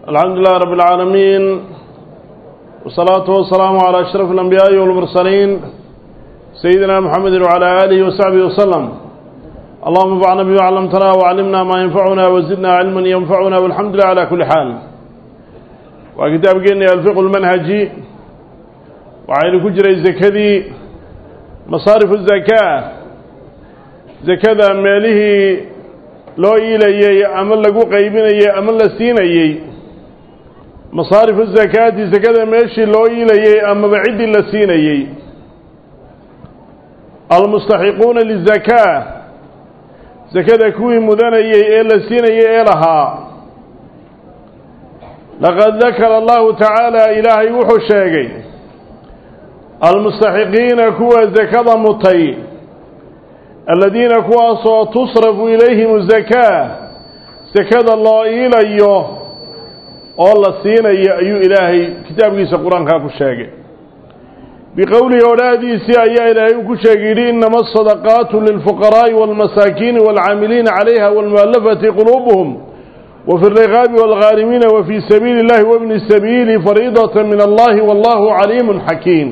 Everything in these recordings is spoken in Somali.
الحمد لله رب العالمين والصلاة والسلام على أشرف الأنبياء والمرسلين سيدنا محمد وعلى آله وصحبه وسلم اللهم انفعنا بما علمتنا وعلمنا ما ينفعنا وزدنا علما ينفعنا والحمد لله على كل حال وكتاب جيني الفقه المنهجي وعين كجري الزكدي مصارف الزكاة زكاة ماله loo iilayey ama lagu qaybinayey ama la siinayey masaarifu zakaati sakada meeshii loo iilayey amaba ciddii la siinayey almustaxiquuna lizakaa sakada kuwii mudanayey ee la siinayey ee lahaa laqad dakara allahu tacaala ilaahay wuxuu sheegay almustaxiqiina kuwa sakada mutay aladiina kuwaasoo tusrafu ilayhim zakaa sakada loo iilayo oo la siinayo ayuu ilaahay kitaabkiisa qur-aankaa ku sheegay biqowlihi odhaahdiisii ayaa ilaahay uu ku sheegay yidhi inama asadaqaatu lilfuqaraa'i waalmasaakiini waalcaamiliina calayha waalmu'allafati quluubuhum wafi alriqaabi waalghaarimiina wafii sabiili illahi wabni sabiili fariidata min allahi wallahu caliimun xakiim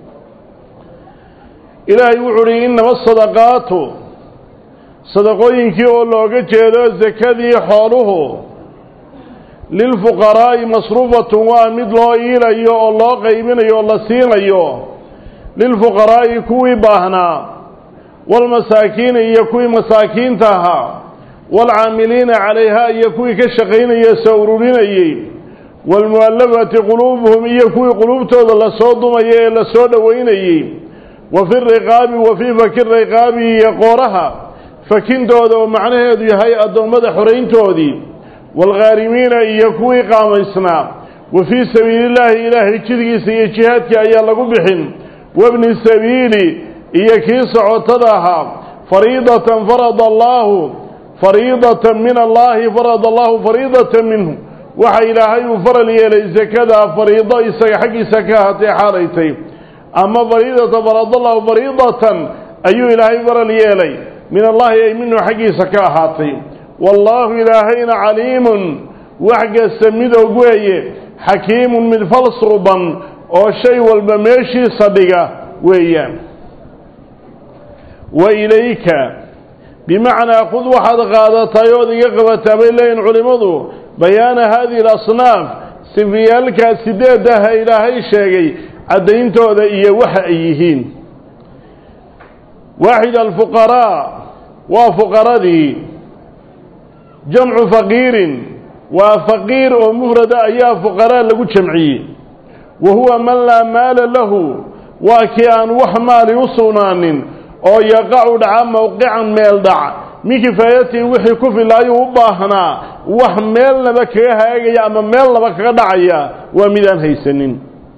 ilaahay wuxuu uhi inama asadaqaatu sadaqooyinkii oo looga jeedo sakadii xooluhu lilfuqaraa'i masruufatun waa mid loo iilayo oo loo qaybinayo oo la siinayo lilfuqaraa'i kuwii baahnaa waalmasaakiini iyo kuwii masaakiinta ahaa waalcaamiliina calayha iyo kuwii ka shaqaynaya soo ururinayey waalmu'allafati quluubuhum iyo kuwii quluubtooda lasoo dumaya ee lasoo dhoweynayey wa fi riqaabi wa fii faki riqaabi iyo qooraha fakintooda oo macnaheedu yahay addoommada xorayntoodii waalghaarimiina iyo kuwii qaamaysnaa wa fii sabiilillaahi ilaahay jidgiisa iyo jihaadkii ayaa lagu bixin wabni sabiili iyo kii socotada ahaa fariidatan farada allaahu fariidatan min allaahi farada allaahu fariidatan minhu waxa ilaahay uu faral yeelay sakada fariido isaga xaggiisa ka ahaatee xaalaytay ama fariidatan faradallahu fariidatan ayuu ilaahay faral yeelay min allahi ay minhu xaggiisa ka ahaatay wallaahu ilaahayna caliimun wax kasta mid og weeye xakiimun mid falsuuban oo shay walba meeshiisa dhiga weeyaan wa ilayka bimacnaa khud waxaad qaadatay ood iga qabataa bay leeyihin culimmadu bayaana haadihi alasnaaf sifiyaalkaa sideedaha ilaahay sheegay caddayntooda iyo waxa ay yihiin waaxid alfuqaraa waa fuqaradii jamcu faqiirin waa faqiir oo mufrada ayaa fuqaraa lagu jamciyey wa huwa man laa maala lahu waa kii aan wax maali u sugnaanin oo yaqacu dhaca mowqican meel dhac min kifaayatii wixii ku filaayuu u baahnaa wax meelnaba kaga haagaya ama meelnaba kaga dhacaya waa midaan haysanin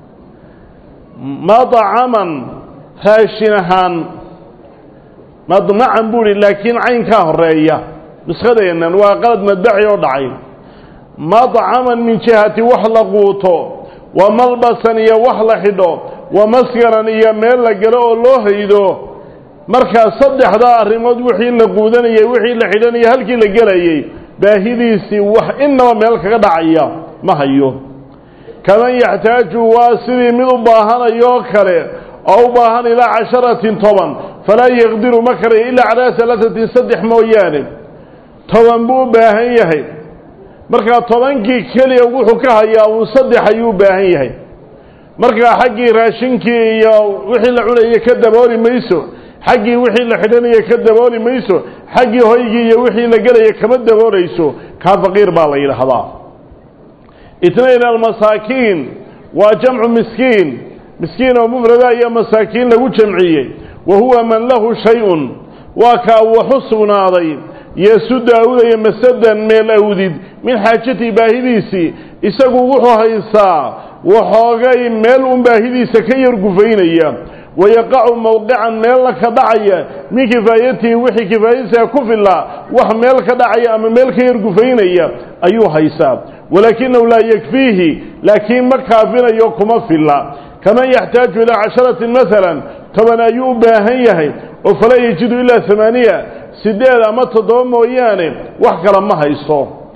madcaman raashin ahaan madmacan buu ihi laakiin caynkaa horeeya nuskadeennan waa qalad madbaci oo dhacay madcaman min jihati wax la quuto wa malbasan iyo wax la xidho wa maskanan iyo meel la galo oo loo haydo markaa saddexdaa arrimood wixii la quudanayay wixii la xidhanayay halkii la gelayay baahidiisii wax innaba meel kaga dhacaya ma hayo kaman yaxtaaju waa sidii mid u baahanayoo kale oo u baahan ilaa casharatin toban falaa yaqdiru ma karayo ilaa calaa alaatatin saddex mooyaane toban buu u baahan yahay markaa tobankii keliya wuxuu ka hayaa uun saddex ayuu u baahan yahay markaa xaggii raashinkii iyo wixii la cunayay ka dabooli mayso xaggii wixii la xidhanayay ka dabooli mayso xaggii hoygii iyo wixii la gelaya kama daboolayso kaa faqiir baa la yidhaahdaa itnayn almasaakiin waa jamcu miskiin miskiin oo mufrada iyo masaakiin lagu jamciyey wa huwa man lahu shay-un waa kaa waxu sugnaaday yesuda awdaya masadan meel awdid min xaajatii baahidiisii isagu wuxuu haystaa waxoogay meel un baahidiisa ka yar gufaynaya wayaqacu mowqican meelna ka dhacaya min kifaayatii wixii kifaayadiisa ku filaa wax meel ka dhacaya ama meel ka yar gufaynaya ayuu haysaa walaakinahu laa yakfiihi laakiin ma kaafinayo kuma filla kaman yaxtaaju ilaa casharatin maalan toban ayuu u baahan yahay oo falaa yajidu ilaa amaaniya sideed ama toddoba mooyaane wax kale ma hayso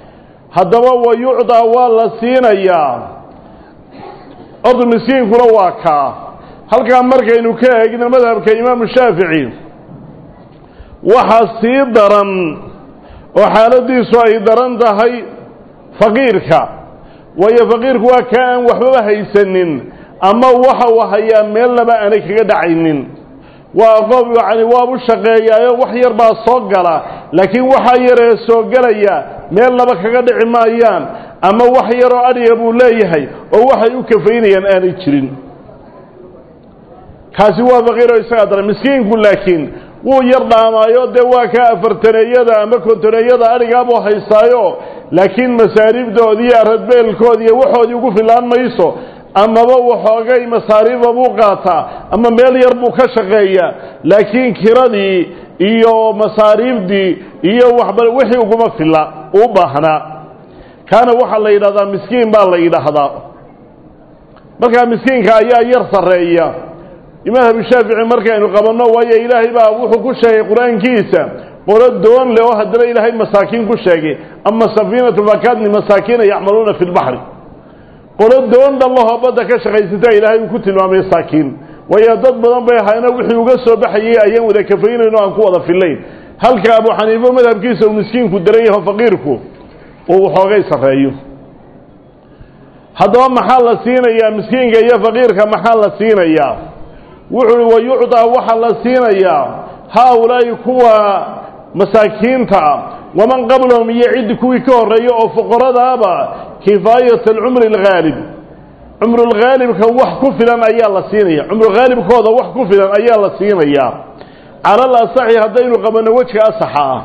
haddaba wa yucdaa waa la siinayaa ordu miskiinkuna waa kaa halkaa markaynu ka eegno madhabka imaamu shaafici waxaa sii daran oo xaaladiisu ay daran tahay faqiirka waayo faqiirku waa kaa aan waxbaba haysanin ama waxa uu hayaa meelnaba aanay kaga dhacaynin waa qof yacni waabu shaqeeyaayo wax yar baa soo gala laakiin waxaa yaree soo gelaya meelnaba kaga dhici maayaan ama wax yaroo adhiga buu leeyahay oo waxay u kafaynayaan aanay jirin kaasi waa faqiiroo isagaa daran miskiinku laakiin wuu yar dhaamaayo dee waa ka afartaneeyada ama kontoneeyada adhigaabuu haystaayo laakiin masaariibdoodi iyo aradbeelkoodi iyo waxoodii ugu filaan mayso amaba waxoogay masaariifa buu qaataa ama meel yar buu ka shaqeeyaa laakiin kiradii iyo masaariifdii iyo waxba wixii uguma filla u baahnaa kaana waxaa la yidhahdaa miskiin baa la yidhaahdaa markaa miskiinka ayaa yar sarreeya imaam shaafici markaynu qabanno waayo ilaahay baa wuxuu ku sheegay qur-aankiisa qolo doon leh oo haddana ilaahay masaakiin ku sheegay ama safiinatu fakadni masaakiina yacmaluuna fi lbaxri qolo doon dhallahoo badda ka shaqaysata ilaahay uu ku tilmaamay saakiin waayo dad badan bay ahaayna wixii uga soo baxayay ayaan wada kafaynayno aan ku wada fillayn halka abu xaniife madhabkiisa uu miskiinku daran yaho faqiirku uu waxoogay sarreeyo haddaba maxaa la siinayaa miskiinka iyo faqiirka maxaa la siinayaa wuxuu uhi wa yucdaa waxaa la siinayaa haa-ulaa'i kuwa masaakiinta ah waman qablahum iyo ciddi kuwii ka horreeya oo fuqaradaaba kifaayat alcumri alghaalib cumrulghaalibka wax ku filan ayaa la siinaya cumrughaalibkooda wax ku filan ayaa la siinayaa cala al asaxi haddaynu qabanno wejka asaxa ah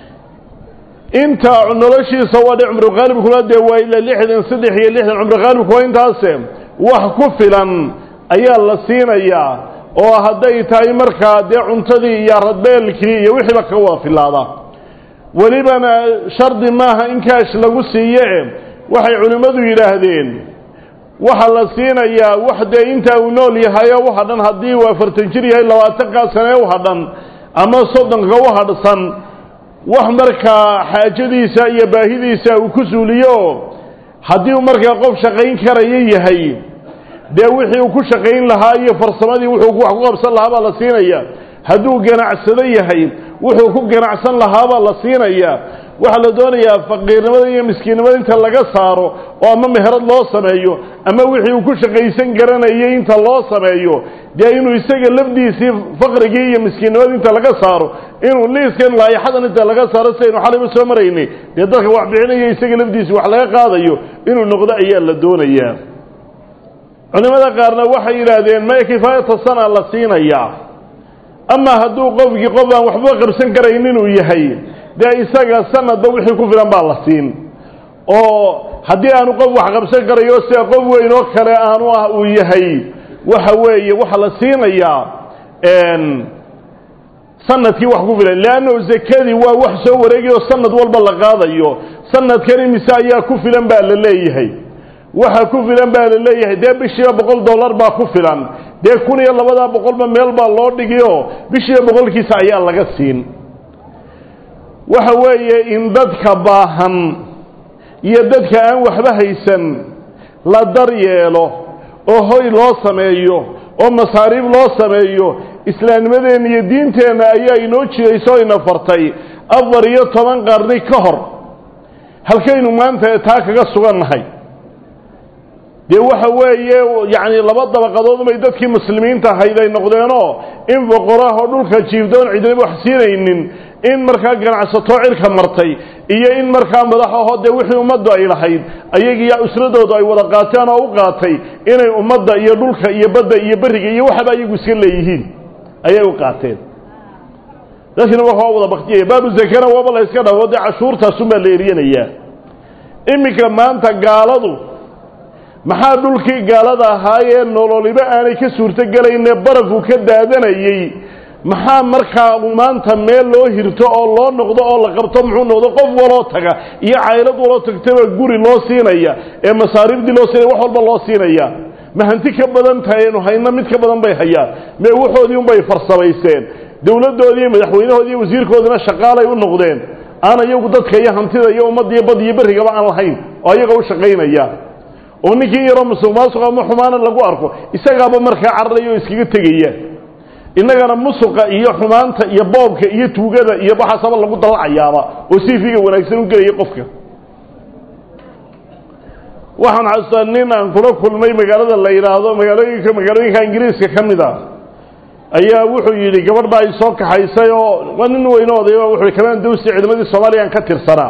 inta noloshiisa waa dhe cumrughaalibkuna dee waa ila lixdan saddex iyo lixdan cumrughaalibku waa intaase wax ku filan ayaa la siinayaa oo hadday tahay markaa dee cuntadii iyo radbeelkii iyo wixiiba kaga wada filaada welibana shardi maaha in kaash lagu siiye waxay culimmadu yidhaahdeen waxaa la siinayaa wax dee intaa uu nool yahayo u hadhan haddii uu afartan jir yahay labaatankaa sanee u hadhan ama soddonka u hadhsan wax markaa xaajadiisa iyo baahidiisa uu ku suuliyo haddii uu markaa qof shaqayn karaya yahay dee wixii uu ku shaqayn lahaa iyo farsamadii wuxuu wax ku qabsan lahaa baa la siinaya hadduu ganacsado yahay wuxuu ku ganacsan lahaabaa la siinaya waxaa la doonayaa faqiirnimada iyo miskiinnimada inta laga saaro oo ama meherad loo sameeyo ama wixii uu ku shaqaysan garanayay inta loo sameeyo dee inuu isaga lafdiisii faqrigii iyo miskiinnimada inta laga saaro inuu liiskan laayaxadan inta laga saaro sidaynu xalayba soo maraynay dee dadka wax bixinaya isaga lafdiisii wax laga qaadayo inuu noqdo ayaa la doonayaa culimada qaarna waxay yidhaahdeen maya kifaayata sana la siinayaa ama hadduu qofkii qof aan waxba qabsan karayn inuu yahay dee isaga sanadba wixii ku filan baa la siin oo haddii aanu qof wax qabsan karayo sida qof weyn oo kale aanu ah uu yahay waxa weeye waxaa la siinayaa sanadkii wax ku filan leanno zakadii waa wax soo wareegayo sanad walba la qaadayo sanadkan imise ayaa ku filan baa la leeyahay waxa ku filan baa la leeyahay dee bishiiba boqol dollar baa ku filan dee kun iyo labadaa boqolba meel baa loo dhigiyo bishiiba boqolkiisa ayaa laga siin waxa weeye in dadka baahan iyo dadka aan waxba haysan la dar yeelo oo hoy loo sameeyo oo masaariib loo sameeyo islaamnimadeenna iyo diinteenna ayaa inoo jirayso ina fartay afar iyo toban qarni ka hor halkaynu maanta taa kaga sugannahay dee waxa weeye yacni laba dabaqadood bay dadkii muslimiinta ahayd ay noqdeenoo in boqorahoo dhulka jiifdoon cidnaba wax siinaynin in markaa ganacsato cirka martay iyo in markaa madaxaho dee wixii ummaddu ay lahayd ayagiiyo usradoodu ay wada qaateen oo u qaatay inay ummadda iyo dhulka iyo badda iyo berriga iyo waxaba ayagu iska leeyihiin ayay u qaateen dadkina waa wada baktiyaya baabu zakana waaba la yska dhaho dee cashuurtaasunbaa la eryanayaa iminka maanta gaaladu maxaa dhulkii gaalada ahaayee nololiba aanay ka suurtogelayne barafku ka daadanayey maxaa markaa maanta meel loo hirto oo loo noqdo oo la qabto muxuu noqdo qof waloo taga iyo caylad waloo tagtaba guri loo siinaya ee masaariifdii loo siinaya wax walba loo siinaya ma hanti ka badan tahay aynu hayno mid ka badan bay hayaan mee waxoodii unbay farsamayseen dowladdoodii madaxweynahoodii wasiirkoodina shaqaalay u noqdeen aan iyagu dadka iyo hantida iyo ummadda iyo bad iyo berrigaba aan lahayn oo ayaga u shaqaynaya oo ninkii yaroo musuq maasuq ama xumaana lagu arko isagaaba markaa cararaya oo iskaga tegaya innagana musuqa iyo xumaanta iyo boobka iyo tuugada iyo waxaasaba lagu dallacayaaba oo siifiga wanaagsan u gelaya qofka waxaan xasuustaa nin aan kula kulmay magaalada la yidhaahdo magaalooyinka magaalooyinka ingiriiska ka mid a ayaa wuxuu yidhi gabadh baa isoo kaxaysay oo waa nin weyne odayba wuxuu yidhi kamaan dawsi ciidamadii soomaaliyaan ka tirsanaa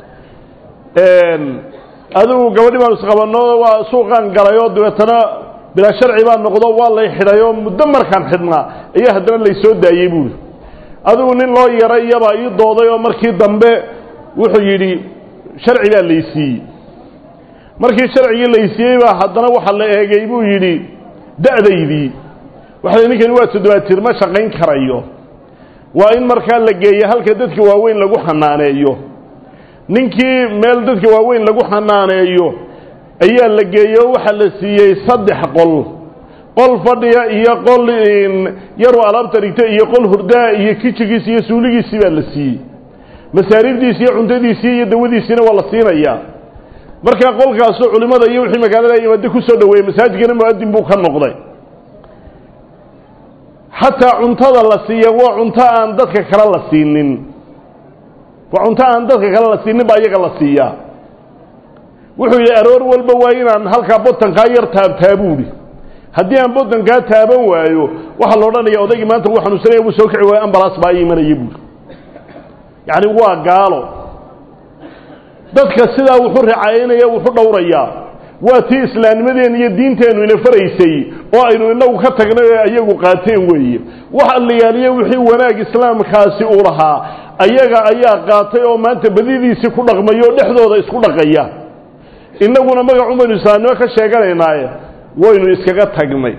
adigu gabadhi baan isqabanno waa suuqaan galay oo dabeetana bilaa sharci baa noqdo waa lay xidhay oo muddo markaan xidhnaa ayaa haddana laysoo daayey buuri adigu nin loo yaray iyabaa ii dooday oo markii dambe wuxuu yidhi sharci baa laysiiyey markii sharcigii laysiiyey baa haddana waxa la eegay buu yidhi da'daydii waxa ninkani waa toddobaatiir ma shaqayn karayo waa in markaa la geeyo halka dadka waaweyn lagu xanaaneeyo ninkii meel dadka waaweyn lagu xanaaneeyo ayaa la geeyo waxaa la siiyey saddex qol qol fadhiya iyo qol yaru alaabta dhigta iyo qol hurdaa iyo kijigiisi iyo suuligiisii baa la siiyey masaariifdiisi iyo cuntadiisii iyo dawadiisiina waa la siinayaa markaa qolkaasoo culimmada iyo wixii magaalada imaade ku soo dhaweeyey masaajidkana mu'adin buu ka noqday xataa cuntada la siiya waa cunto aan dadka kale la siinin waa cunto aan dadka kale la siinin baa iyaga la siiyaa wuxuu yidhi aroor walba waa inaan halkaa botankaa yar taabtaa buuhi haddii aan botankaa taaban waayo waxaa la odhanaya odaygii maanta wuu xanuunsanaya buu soo kici waayo ambalaas baa imanaya buuhi yacni waa gaalo dadka sidaa wuxuu ricaynaya wuxu dhowrayaa waa tii islaamnimadeenna iyo diinteennu ina faraysay oo aynu inagu ka tagnay oo ayagu qaateen weeye wax allayaaliye wixii wanaag islaamkaasi uu lahaa ayaga ayaa qaatay oo maanta badidiisii ku dhaqmaya oo dhexdooda isku dhaqaya innaguna magacun baynu islaamnimo ka sheeganaynaaye waynu iskaga tagnay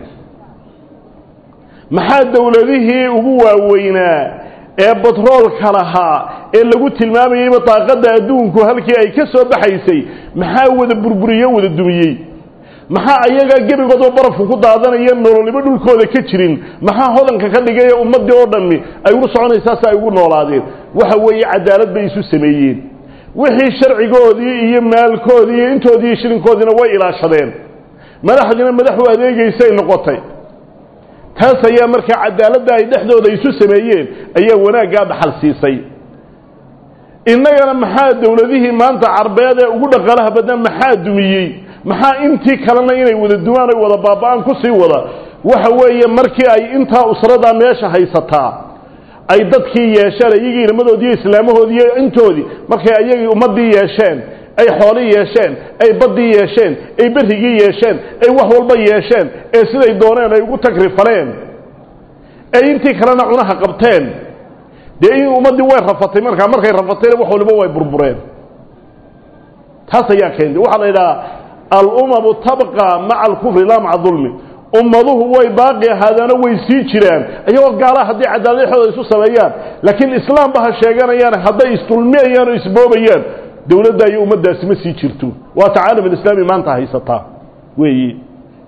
maxaa dowladihii ugu waaweynaa ee batroolka lahaa ee lagu tilmaamayeyba daaqadda adduunku halkii ay ka soo baxaysay maxaa wada burburiyo wada dumiyey maxaa ayagaa gebigoodoo barafku ku daadanaya nololiba dhulkooda ka jirin maxaa hodanka ka dhigay ee ummaddii oo dhammi ay ugu soconaysaas ay ugu noolaadeen waxa weeye cadaalad bay isu sameeyeen wixii sharcigoodii iyo maalkoodii iyo intoodii iyo shilinkoodiina way ilaashadeen madaxdiina madaxu adeegaysay noqotay taas ayaa markaa cadaaladda ay dhexdooda isu sameeyeen ayaa wanaaggaa dhaxal siisay innagana maxaa dowladihii maanta carbeed ee ugu dhaqaalaha badnaa maxaa dumiyey maxaa intii kalena inay wada dumaan ay wada baaba'aan ku sii wada waxa weeye markii ay intaa usradaa meesha haysataa ay dadkii yeesheen iyagii ilmadoodii iyo islaamahoodii iyo intoodii markay ayagii ummaddii yeesheen ay xoolii yeesheen ay baddii yeesheen ay berrigii yeesheen ay wax walba yeesheen ee siday dooneen ay ugu tagrifaleen ay intii kalena cunaha qabteen dee in ummaddii way rafatay markaa markay rafatayna wax waliba way burbureen taas ayaa keentay waxaa la yidhahaa alumamu tabqa maca alkufri laa maca dulmi ummaduhu way baaqi ahaadaano way sii jiraan iyagoo gaalaha hadday cadaaladexooda isu sameeyaan laakiin islaamba ha sheeganayaan hadday isdulmiyayaan oo isboobayaan dowladda iyo ummaddaasi ma sii jirto waa ta caalam alislaami maanta haysataa weeyi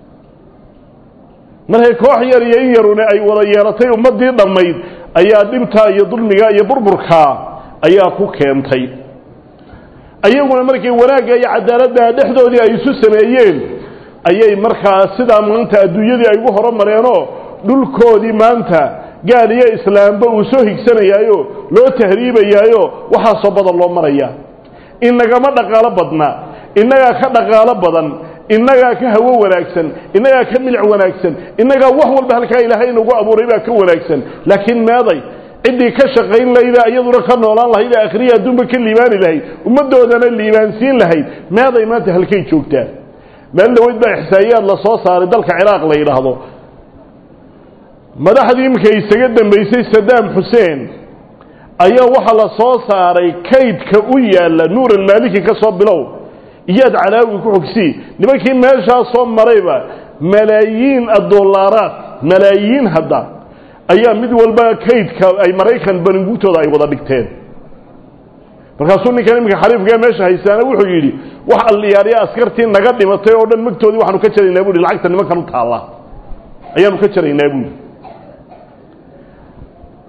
markay koox yar iyo in yarune ay wada yeelatay ummaddii dhammayd ayaa dhibtaa iyo dulmiga iyo burburkaa ayaa ku keentay ayaguna markay wanaagga iyo cadaaladda dhexdoodii ay isu sameeyeen ayay markaa sidaa maanta adduunyadii ay ugu horumareenoo dhulkoodii maanta gaal iyo islaamba uu soo higsanayaayo loo tahriibayaayo waxaasoo badan loo maraya inagama dhaqaalo badna innagaa ka dhaqaalo badan innagaa ka hawo wanaagsan innagaa ka milic wanaagsan innagaa wax walba halkaa ilaahay inagu abuuray baa ka wanaagsan laakiin meeday ciddii ka shaqayn lahayda iyaduna ka noolaan lahayd ee akhriya adduunba ka liibaani lahayd ummaddoodana liibaansiin lahayd meeday maanta halkay joogtaa meel dhaweyd baa ixsaa'iyaad la soo saaray dalka ciraaq la yidhaahdo madaxdii imika isaga dambaysay sadaam xuseen ayaa waxaa la soo saaray kaydka u yaalla nuur almaaliki ka soo bilow iyaad calaawi ku xogsii nimankii meeshaa soo marayba malaayiin adollaaraad malaayiin hadda ayaa mid walba kaydka ay maraykan baningugtooda ay wada dhigteen markaasuu ninkan iminka xariifkaa meesha haystaana wuxuu yidhi wax alliyaariya askartii naga dhimatay oo dhan magtoodii waxaanu ka jaraynaa buuhi lacagta nimankan u taalla ayaanu ka jaraynaa buuhi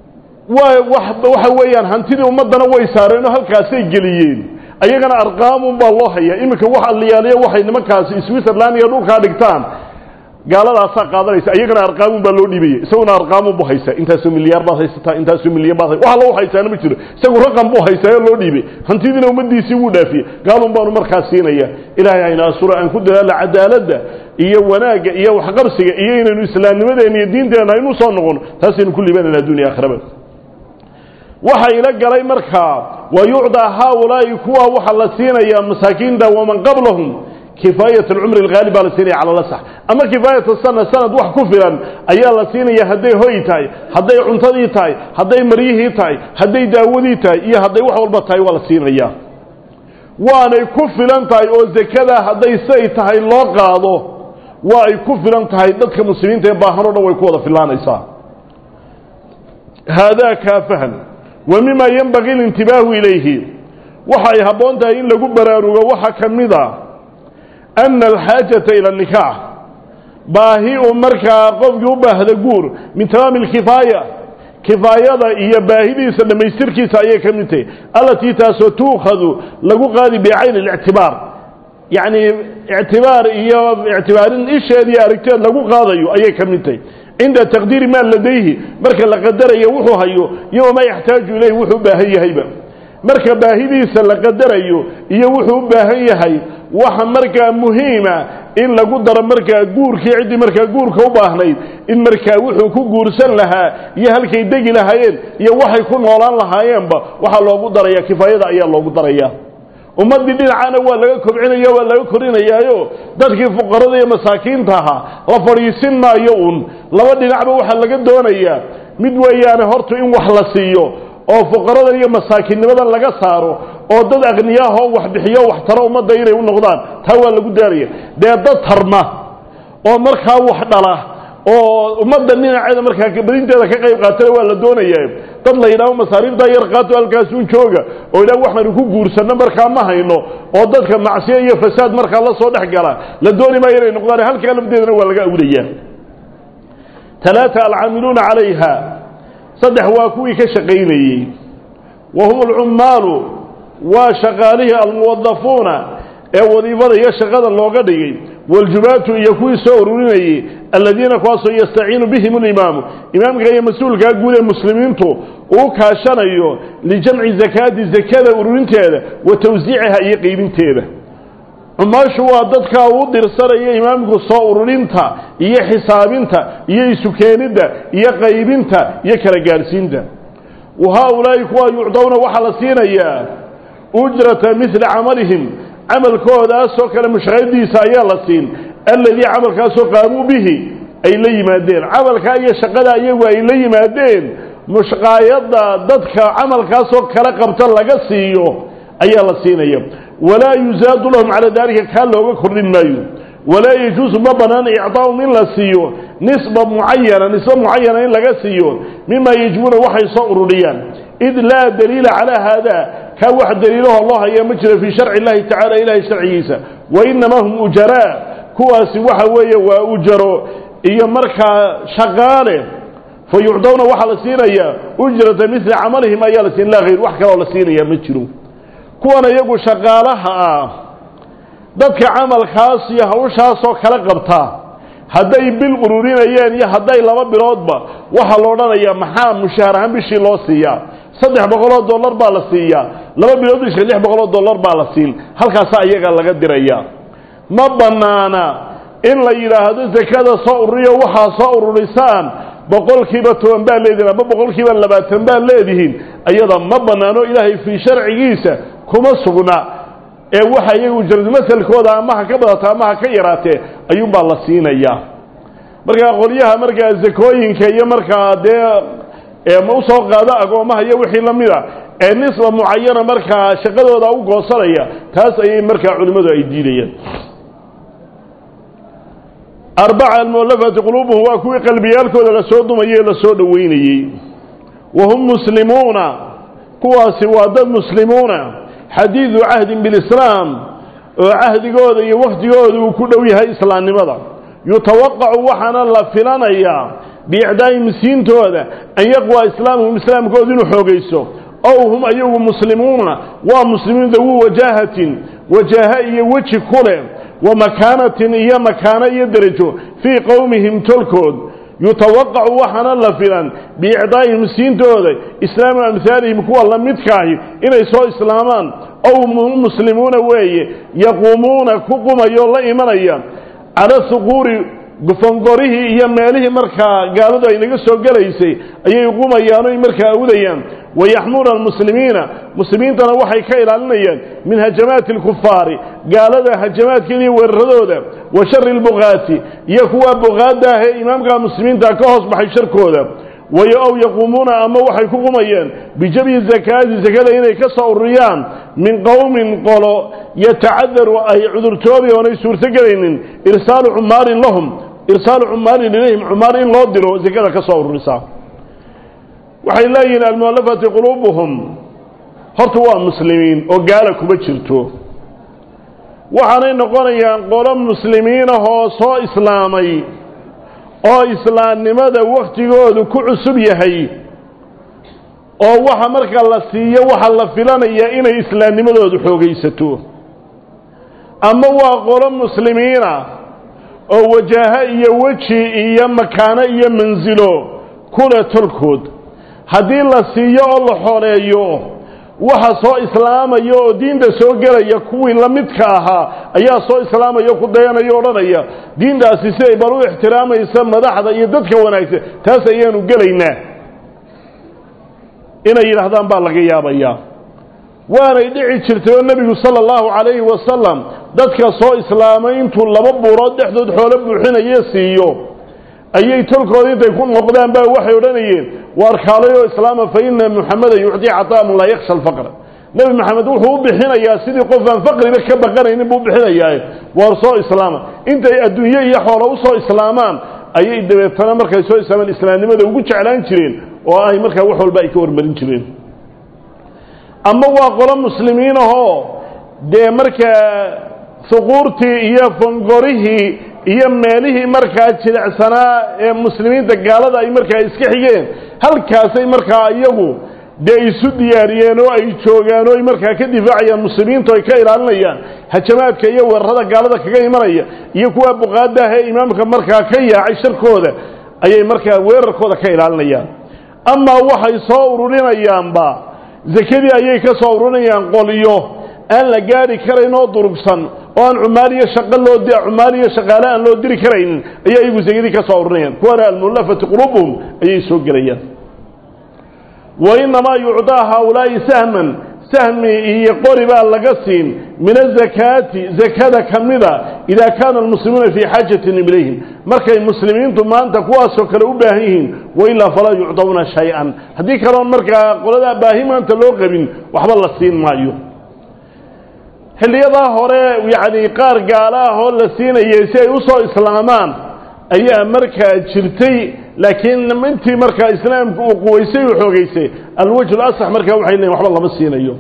waa waxa weeyaan hantidii ummaddana way saareenoo halkaasay geliyeen ayagana arqaamun baa loo hayaa iminka wax alliyaaliya waxay nimankaasi switzerland iyo dhulkaa dhigtaan gaaladaasaa qaadanaysa iyagana arqaamun baa loo dhiibaya isaguna arqaamun buu haysaa intaasoo milyaar baad haysataa intaasoo milyan baad wax allo haysaana ma jiro isagu raqam buu haysaayo loo dhiibay hantidiina ummaddiisii wuu dhaafiyey gaalun baanu markaas siinaya ilaahay hayna asura aan ku dadaalla cadaaladda iyo wanaagga iyo waxqabsiga iyo inaynu islaamnimadeena iyo diinteenna aynu soo noqono taasaynu ku liibanayna addunya aakhiraba waxa ila galay markaa wa yucdaa haaulaa'i kuwa waxaa la siinayaa masaakiinta waman qablahum kifaayat alcumri alghaalib baa la siinaya cala lasax ama kifaayat sana sanad wax ku filan ayaa la siinaya hadday hoy tahay hadday cuntadii tahay hadday maryihii tahay hadday daawadii tahay iyo hadday wax walba tahay waa la siinaya waanay ku filan tahay oo zakadaa hadday say tahay loo qaado waa ay ku filan tahay dadka muslimiinta ee baahan o dhan way ku wada filaanaysaa haadaa kaafahan wa mima yenbagii alintibaahu ilayhi waxay habboon tahay in lagu baraarugo waxaa ka mid a ana alxaajata ila nikaax baahi uu markaa qofkii u baahda guur min tamaami alkifaaya kifaayada iyo baahidiisa dhammaystirkiisa ayay ka mid tahay allatii taasoo tuukhadu lagu qaadi bicayni اlictibaar yacni ictibaar iyo ictibaarin isheed iyo aragteed lagu qaadayo ayay ka mid tahay cinda taqdiiri maa ladayhi marka la qadarayo wuxuu hayo iyo wamaa yaxtaaju ilayh wuxuu u baahan yahayba marka baahidiisa la qadarayo iyo wuxuu u baahan yahay waxa markaa muhiima in lagu daro markaa guurkii ciddii markaa guurka u baahnayd in markaa wuxuu ku guursan lahaa iyo halkay degi lahaayeen iyo waxay ku noolaan lahaayeenba waxaa loogu daraya kifaayada ayaa loogu daraya ummaddii dhinacana waa laga kobcinaya waa laga korinayaayo dadkii fuqarada iyo masaakiinta ahaa la fadhiisin maayo uun laba dhinacba waxaa laga doonayaa mid weeyaane hortu in wax la siiyo oo fuqaradan iyo masaakiinnimadan laga saaro oo dad aqniyaahoo wax bixiyo wax taro ummadda inay u noqdaan taa waa lagu daaraya dee dad tarma oo markaa wax dhala oo ummadda dhinaceeda markaa badinteeda ka qayb qaatana waa la doonayaa dad la yidhaaho masaariiftaa yar qaato halkaasuun jooga oo yidhaho waxaanu ku guursanno markaa ma hayno oo dadka macsiyo iyo fasaad markaa la soo dhex gala la dooni maayo inay noqdaan halkaa lafdeedana waa laga awdayaa talaata alcaamiluuna calayha saddex waa kuwii ka shaqaynayey wa hum alcummaalu waa shaqaalihii almuwadafuuna ee wadiifada iyo shaqada looga dhigay waljubaatu iyo kuwii soo ururinayey aladiina kuwaasoo yastaciinu bihim alimaamu imaamka iyo mas-uulkaa guud ee muslimiintu uu kaashanayo lijamci zakaati zakada ururinteeda wa tawsiiciha iyo qeybinteeda cumaashu waa dadkaa uu dirsanaya imaamku soo ururinta iyo xisaabinta iyo isukeenidda iyo qaybinta iyo kala gaadhsiinta wa haaulaa'i kuwaa yucdowna waxaa la siinayaa ujrata midla camalihim camalkoodaasoo kale mushaqadiisa ayaa la siin alladii camalkaasoo qaamuu bihi ay la yimaadeen camalkaa iyo shaqada iyagu ay la yimaadeen mushqaayadda dadka camalkaasoo kala qabta laga siiyo ayaa la siinaya walaa yuzaadu lahum calaa daalika kaa looga kordhin maayo walaa yajuusu ma bannaan icdaahum in la siiyo nisba mucayana nisba mucayana in laga siiyo mima yajibuuna waxay soo ururiyaan id laa daliila calaa haada kaa wax daliilahoo loo haya ma jiro fii sharci illahi tacala ilahay sharcigiisa wa inamaa hum ujaraa kuwaasi waxa weeye waa ujaro iyo markaa shaqaale fa yucdowna waxaa la siinayaa ujrata midla camalihim ayaa la siin laa hayr wax kaloo la siinaya ma jiro kuwan iyagu shaqaalaha ah dadka camalkaas iyo hawshaasoo kala qabta hadday bil ururinayeen iyo hadday laba biloodba waxaa la odhanayaa maxaa mushaahar ahaan bishii loo siiyaa saddex boqoloo dollar baa la siiyaa laba bilood bishii lix boqoloo dollar baa la siin halkaasaa iyaga laga diraya ma bannaana in la yidhaahdo sakada soo ururiyo waxaa soo ururisaan boqolkiiba toban baa leedihin ama boqolkiiba labaatan baa leedihiin ayada ma bannaano ilaahay fii sharcigiisa kuma sugna ee waxa iyagu jarmasalkooda ama ha ka badata ama ha ka yaraatee ayuunbaa la siinayaa markaa qolyaha markaa zakooyinka iyo markaa dee ma usoo qaado agoomaha iyo wixii la mida ee nisba mucayana markaa shaqadooda u goosanaya taas ayay markaa culimmadu ay diidayaan arbaca almualafati quluubuhum waa kuwii qalbiyaalkooda lasoo dumayey lasoo dhoweynayey wa hum muslimuuna kuwaasi waa dad muslimuuna xadiidu cahdin bilislaam oo cahdigooda iyo wakhtigooda uu ku dhow yahay islaamnimada yutawaqacu waxaana la filanayaa biicdaa'ihim siintooda an yaqwaa islaamuhum islaamkooda inuu xoogayso ow hum ayagu muslimuuna waa muslimiin dawu wajaahatin wajaaha iyo weji ku leh wa makaanatin iyo makaano iyo derajo fii qowmihim tolkood yutawaqacu waxaana la filan biicdaa'ihim siintooda islaamu amhaalihim kuwa la midkaahi inay soo islaamaan ow muslimuuna weeye yaquumuuna ku qumayoo la imanaya cala suquuri gufongorihii iyo meelihii markaa gaaladu ay naga soo gelaysay ayay qumayaan oy markaa awdayaan wayaxmuuna almuslimiina muslimiintana waxay ka ilaalinayaan min hajamaati alkufaari gaalada hajamaadkeeda iyo weeraradooda wa shari lbuqaati iyo kuwa buqaadda ah ee imaamka muslimiinta ka hoos baxay sharkooda way ow yaquumuuna ama waxay ku qumayeen bijabyi zakaati sakada inay ka soo ururiyaan min qowmin qolo yatacadaru ay cudurtoobi oonay suurtogelaynin irsaalu cumaarin lahum irsaalu cumaarin ilayhim cumaar in loo diro sakada ka soo ururisa waxay leeyihiin almualafati quluubuhum horta waa muslimiin oo gaala kuma jirto waxaanay noqonayaan qolo muslimiinahoo soo islaamay oo islaamnimada wakhtigoodu ku cusub yahay oo waxa marka la siiyo waxa la filanayaa inay islaamnimadoodu xoogaysato ama waa qolo muslimiina oo wajaaho iyo weji iyo makaano iyo mansilo kule tolkood haddii la siiyo oo la xoreeyo waxa soo islaamaya oo diinta soo gelaya kuwii la midka ahaa ayaa soo islaamaya ku dayanaya odhanaya diintaasi siday bal u ixtiraamaysa madaxda iyo dadka wanaagsan taas ayaanu gelaynaa inay yidhaahdaan baa laga yaabayaa waanay dhici jirtay oo nebigu sala allahu calayhi wasalam dadka soo islaamay intuu laba buurood dhexdood xoolo buuxinaye siiyo ayay tolkooda intay ku noqdaan baa waxay odhanayeen waar kaalayoo islaama fa ina muxameda yucdii cataaman laa yaksha alfaqra nebi maxamed wuxuu u bixinayaa sidii qofaan faqriba ka baqanaynin buu u bixinayaa waar soo islaama intay adduunye iyo xoolo u soo islaamaan ayay dabeetana markay soo islaamaan islaamnimada ugu jeclaan jireen oo ay markaa wax walba ay ka warmarin jireen ama waa qolo muslimiin ahoo dee markaa suquurtii iyo fongorihii iyo meelihii markaa jilicsanaa ee muslimiinta gaalada ay markaa iska xigeen halkaasay markaa iyagu dee isu diyaariyeen oo ay joogaan oo ay markaa ka difaacayaan muslimiintu ay ka ilaalinayaan hajamaadka iyo weerarada gaalada kaga imanaya iyo kuwa buqaadaah ee imaamka markaa ka yaacay sharkooda ayay markaa weerarkooda ka ilaalinayaan amaa waxay soo ururinayaanba zakadii ayay ka soo ururinayaan qolyo aan la gaari karayn oo durugsan oo aan cumaaliyo shaqo loo cumaaliyo shaqaale aan loo diri karaynin ayaa iyagu zakadii ka soo ururinayaan kuwana almullafati quluubuhum ayay soo gelayaan wa innamaa yucdaa haaulaa'i sahman sahmi iyo qori baa laga siin min azakaati zakada ka mida idaa kaana almuslimuuna fii xaajatin ilayhim markay muslimiintu maanta kuwaasoo kale u baahan yihiin wailaa falaa yucdawna shay-an haddii kaloon markaa qoladaa baahi maanta loo qabin waxba la siin maayo xilliyadaa hore yacni qaar gaala ah oo la siinayay si ay u soo islaamaan ayaa markaa jirtay laakiin intii markaa islaamku uu quwaysay uu xoogaysay alwajhu lasax markaa waxay leeyiin waxba lama siinayo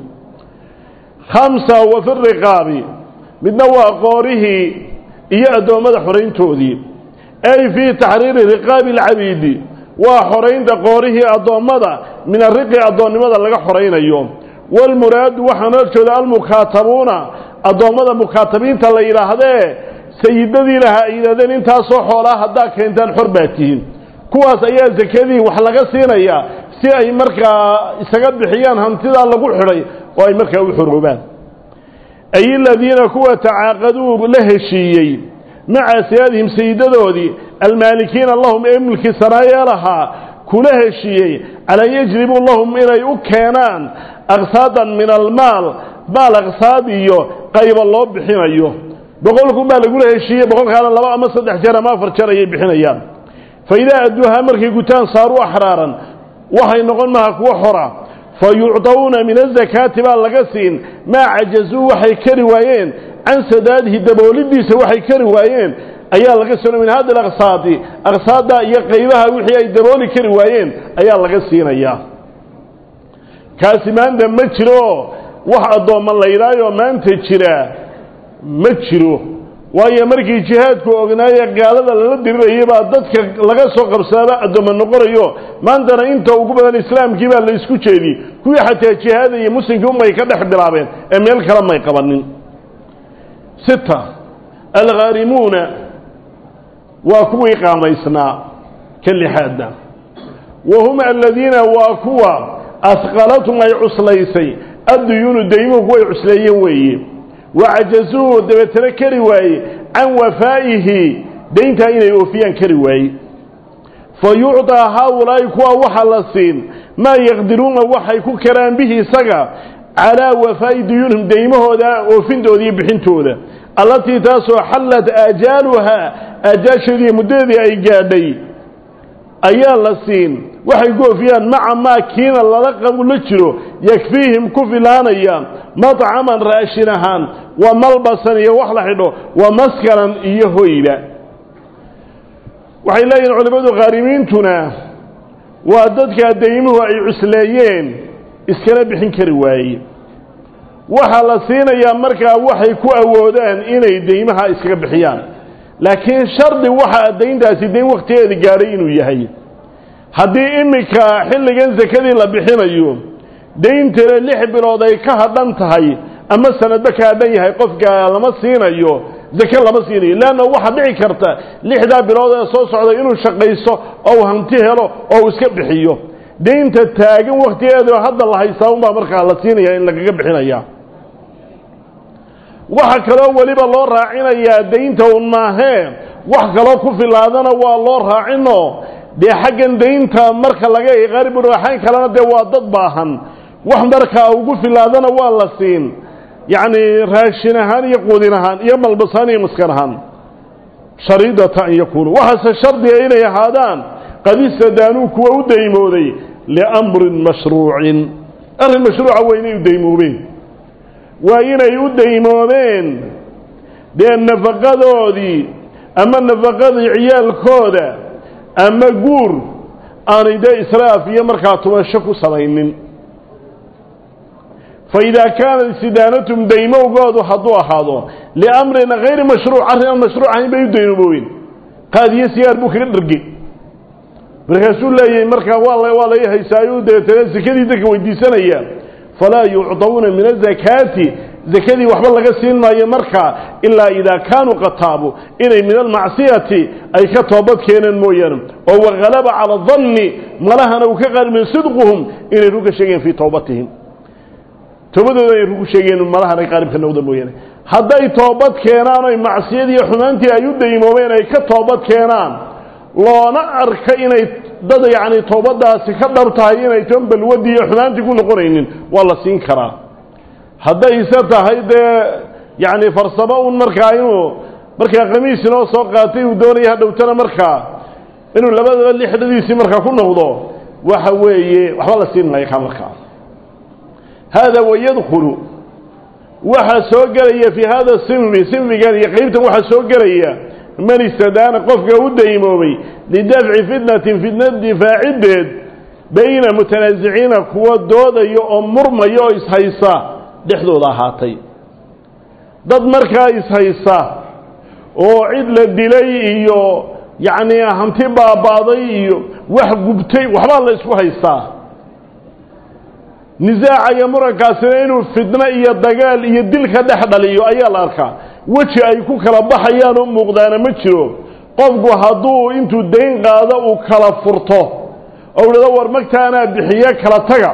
khamsa wa fi riqaabi midna waa qoorihii iyo addoommada xorayntoodii ay fii taxriiri riqaabi alcabiidi waa xoraynta qoorihii addoommada min ariqi addoonnimada laga xoraynayo walmuraadu waxaa noo jeeda almukaatabuuna addoommada mukaatabiinta la yidhaahdee sayidadii lahaa ay yidhahdeen intaasoo xoolaa haddaa keentaan xor baa tihiin kuwaas ayaa sakadii wax laga siinayaa si ay markaa isaga bixiyaan hantidaa lagu xidhay oo ay markaa u xoroobaan ay aladiina kuwa tacaaqaduu la heshiiyey maca siyaadihim sayidadoodii almaalikiina lahum ee milki sanaayeelahaa kula heshiiyey calaa yajribuu lahum inay u keenaan aqsaadan min almaal maal aqsaad iyo qayba loo bixinayo boqolkun baa lagula heshiiyey boqolkaana laba ama saddex jeer ama afar jeer ayay bixinayaan fa idaa adduuhaa markay gutaan saaruu axraaran waxay noqon maha kuwo xora fa yucdawna min azakaati baa laga siin maa cajazuu waxay kari waayeen can sadaadihi daboolidiisa waxay kari waayeen ayaa laga sino min hadi alaqsaadi aqsaadda iyo qaybaha wixii ay dabooli kari waayeen ayaa laga siinayaa kaasi maanta ma jiro wax addoomma la yidhaayoo maanta jira ma jiro waayo markii jihaadku ognaaye gaalada lala dirirayay baa dadka laga soo qabsadaaba addooma noqonayo maantana inta ugu badan islaamkii baa la isku jeediyey kuwii xataa jihaada iyo muslimkii unbay ka dhex bilaabeen ee meel kale may qabanin sita alghaarimuuna waa kuwii qaamaysnaa ka lixaadna wa hum aladiina waa kuwa asqalatum ay cuslaysay adduyuunu daymuhu kuway cusleeyeen weeye wacajazuu dabeetana kari waaye can wafaa'ihi dayntaa inay oofiyaan kari waaye fa yucطaa haaulaa'i kuwa waxaa la siin maa yaqdiruuna waxay ku karaan bihi isaga calaa wafaa'i duyuunihim daymahooda oofintooda iyo bixintooda allatii taasoo xallat aajaaluhaa aajaasheediiyo muddadeedii ay gaadhay ayaa la siin waxay ku oofiyaan maca maa kiina lala qabu la jiro yakfiihim ku filaanaya madcaman raashin ahaan wa malbasan iyo wax la xidho wa maskanan iyo hoyba waxay leeyihin culimmadu khaarimiintuna waa dadkaa daymuhu ay cusleeyeen iskana bixin kari waaye waxaa la siinayaa markaa waxay ku awoodaan inay daymaha iskaga bixiyaan laakiin shardi waxaa dayntaasi dayn wakhtigeeda gaadhay inuu yahay haddii iminka xilligan sakadii la bixinayo dayntana lix bilood ay ka hadhan tahay ama sanadba ka hadhan yahay qofka lama siinayo zake lama siinayo leanna waxaa dhici karta lixdaa bilood ee soo socda inuu shaqaysto oo hanti helo oo uu iska bixiyo daynta taagan wakhtigeedu hadda la haystaa unbaa markaa la siinaya in lagaga bixinaya waxa kaloo weliba loo raacinayaa daynta un maahee wax kaloo ku filaadana waa loo raacino dee xaggan daynta marka laga qariburaxayn kalena dee waa dad baahan wax markaa ugu filaadana waa la siin yacni raashin ahaan iyo quudin ahaan iyo malbasaan iyo maskan ahaan shariidata an yakuunu waxaase shardiga inay ahaadaan qad istadaanuu kuwa u daymooday liamrin mashruucin arrin mashruuca waa inay u daymoobeen waa inay u daymoobeen dee nafaqadoodii ama nafaqadii ciyaalkooda ama guur aanay dee israaf iyo markaa tumasho ku samaynin fa idaa kaanat istidaanatum daymowgoodu hadduu ahaado liamrin hayri mashruuc arrin aan mashruuc ahayn bay u daymoobeen qaadiyo sigaar buu kaga dhargey markaasuu leeyahay markaa waa waa laga haysaayo dabeetana sekadii dadka weydiisanaya falaa yucdawna min azakaati zakadii waxba laga siin maayo markaa ilaa idaa kaanuu qataabu inay min almacsiyati ay ka toobad keeneen mooyaane oo wahalaba cala danni malahana uu ka qaalimin sidquhum inay ruga sheegeen fii towbatihim toobadooda ay rugu sheegeen malahana qaalibka noqda mooyaane hadday toobad keenaan oy macsiyadii iyo xumaantii ay u daymoomeen ay ka toobad keenaan loona arka inay dad yacni toobadaasi ka dhab tahay inay toon balwadii iyo xumaantii ku noqonaynin waa la siin karaa haddayse tahay dee yacni farsamo un markaa inuu markaa khamiis inoo soo qaatay uu doonaya hadhowtana markaa inuu labadaba lixdadiisii markaa ku noqdo waxa weeye waxba la siin maayo kaa markaa haada wayadkhulu waxaa soo gelaya fii hada sinfi sinfigan iyo qeybtan waxaa soo gelaya man istadaana qofka u daymoobay lidafci fitnatin fitna difaaciddeed bayna mutanaasiciina kuwa doodaya oo murmaya oo ishaysa dhexdooda ahaatay dad markaa ishaysa oo cid la dilay iyo yacnii hanti baaba'day iyo wax gubtay waxbaa la isku haystaa nisaaca iyo murankaasina inuu fitno iyo dagaal iyo dilka dhex dhaliyo ayaa la arkaa weji ay ku kala baxayaan oo muuqdaana ma jiro qofku hadduu intuu dayn qaado uu kala furto oo dhado war magtaanaa bixiye kala taga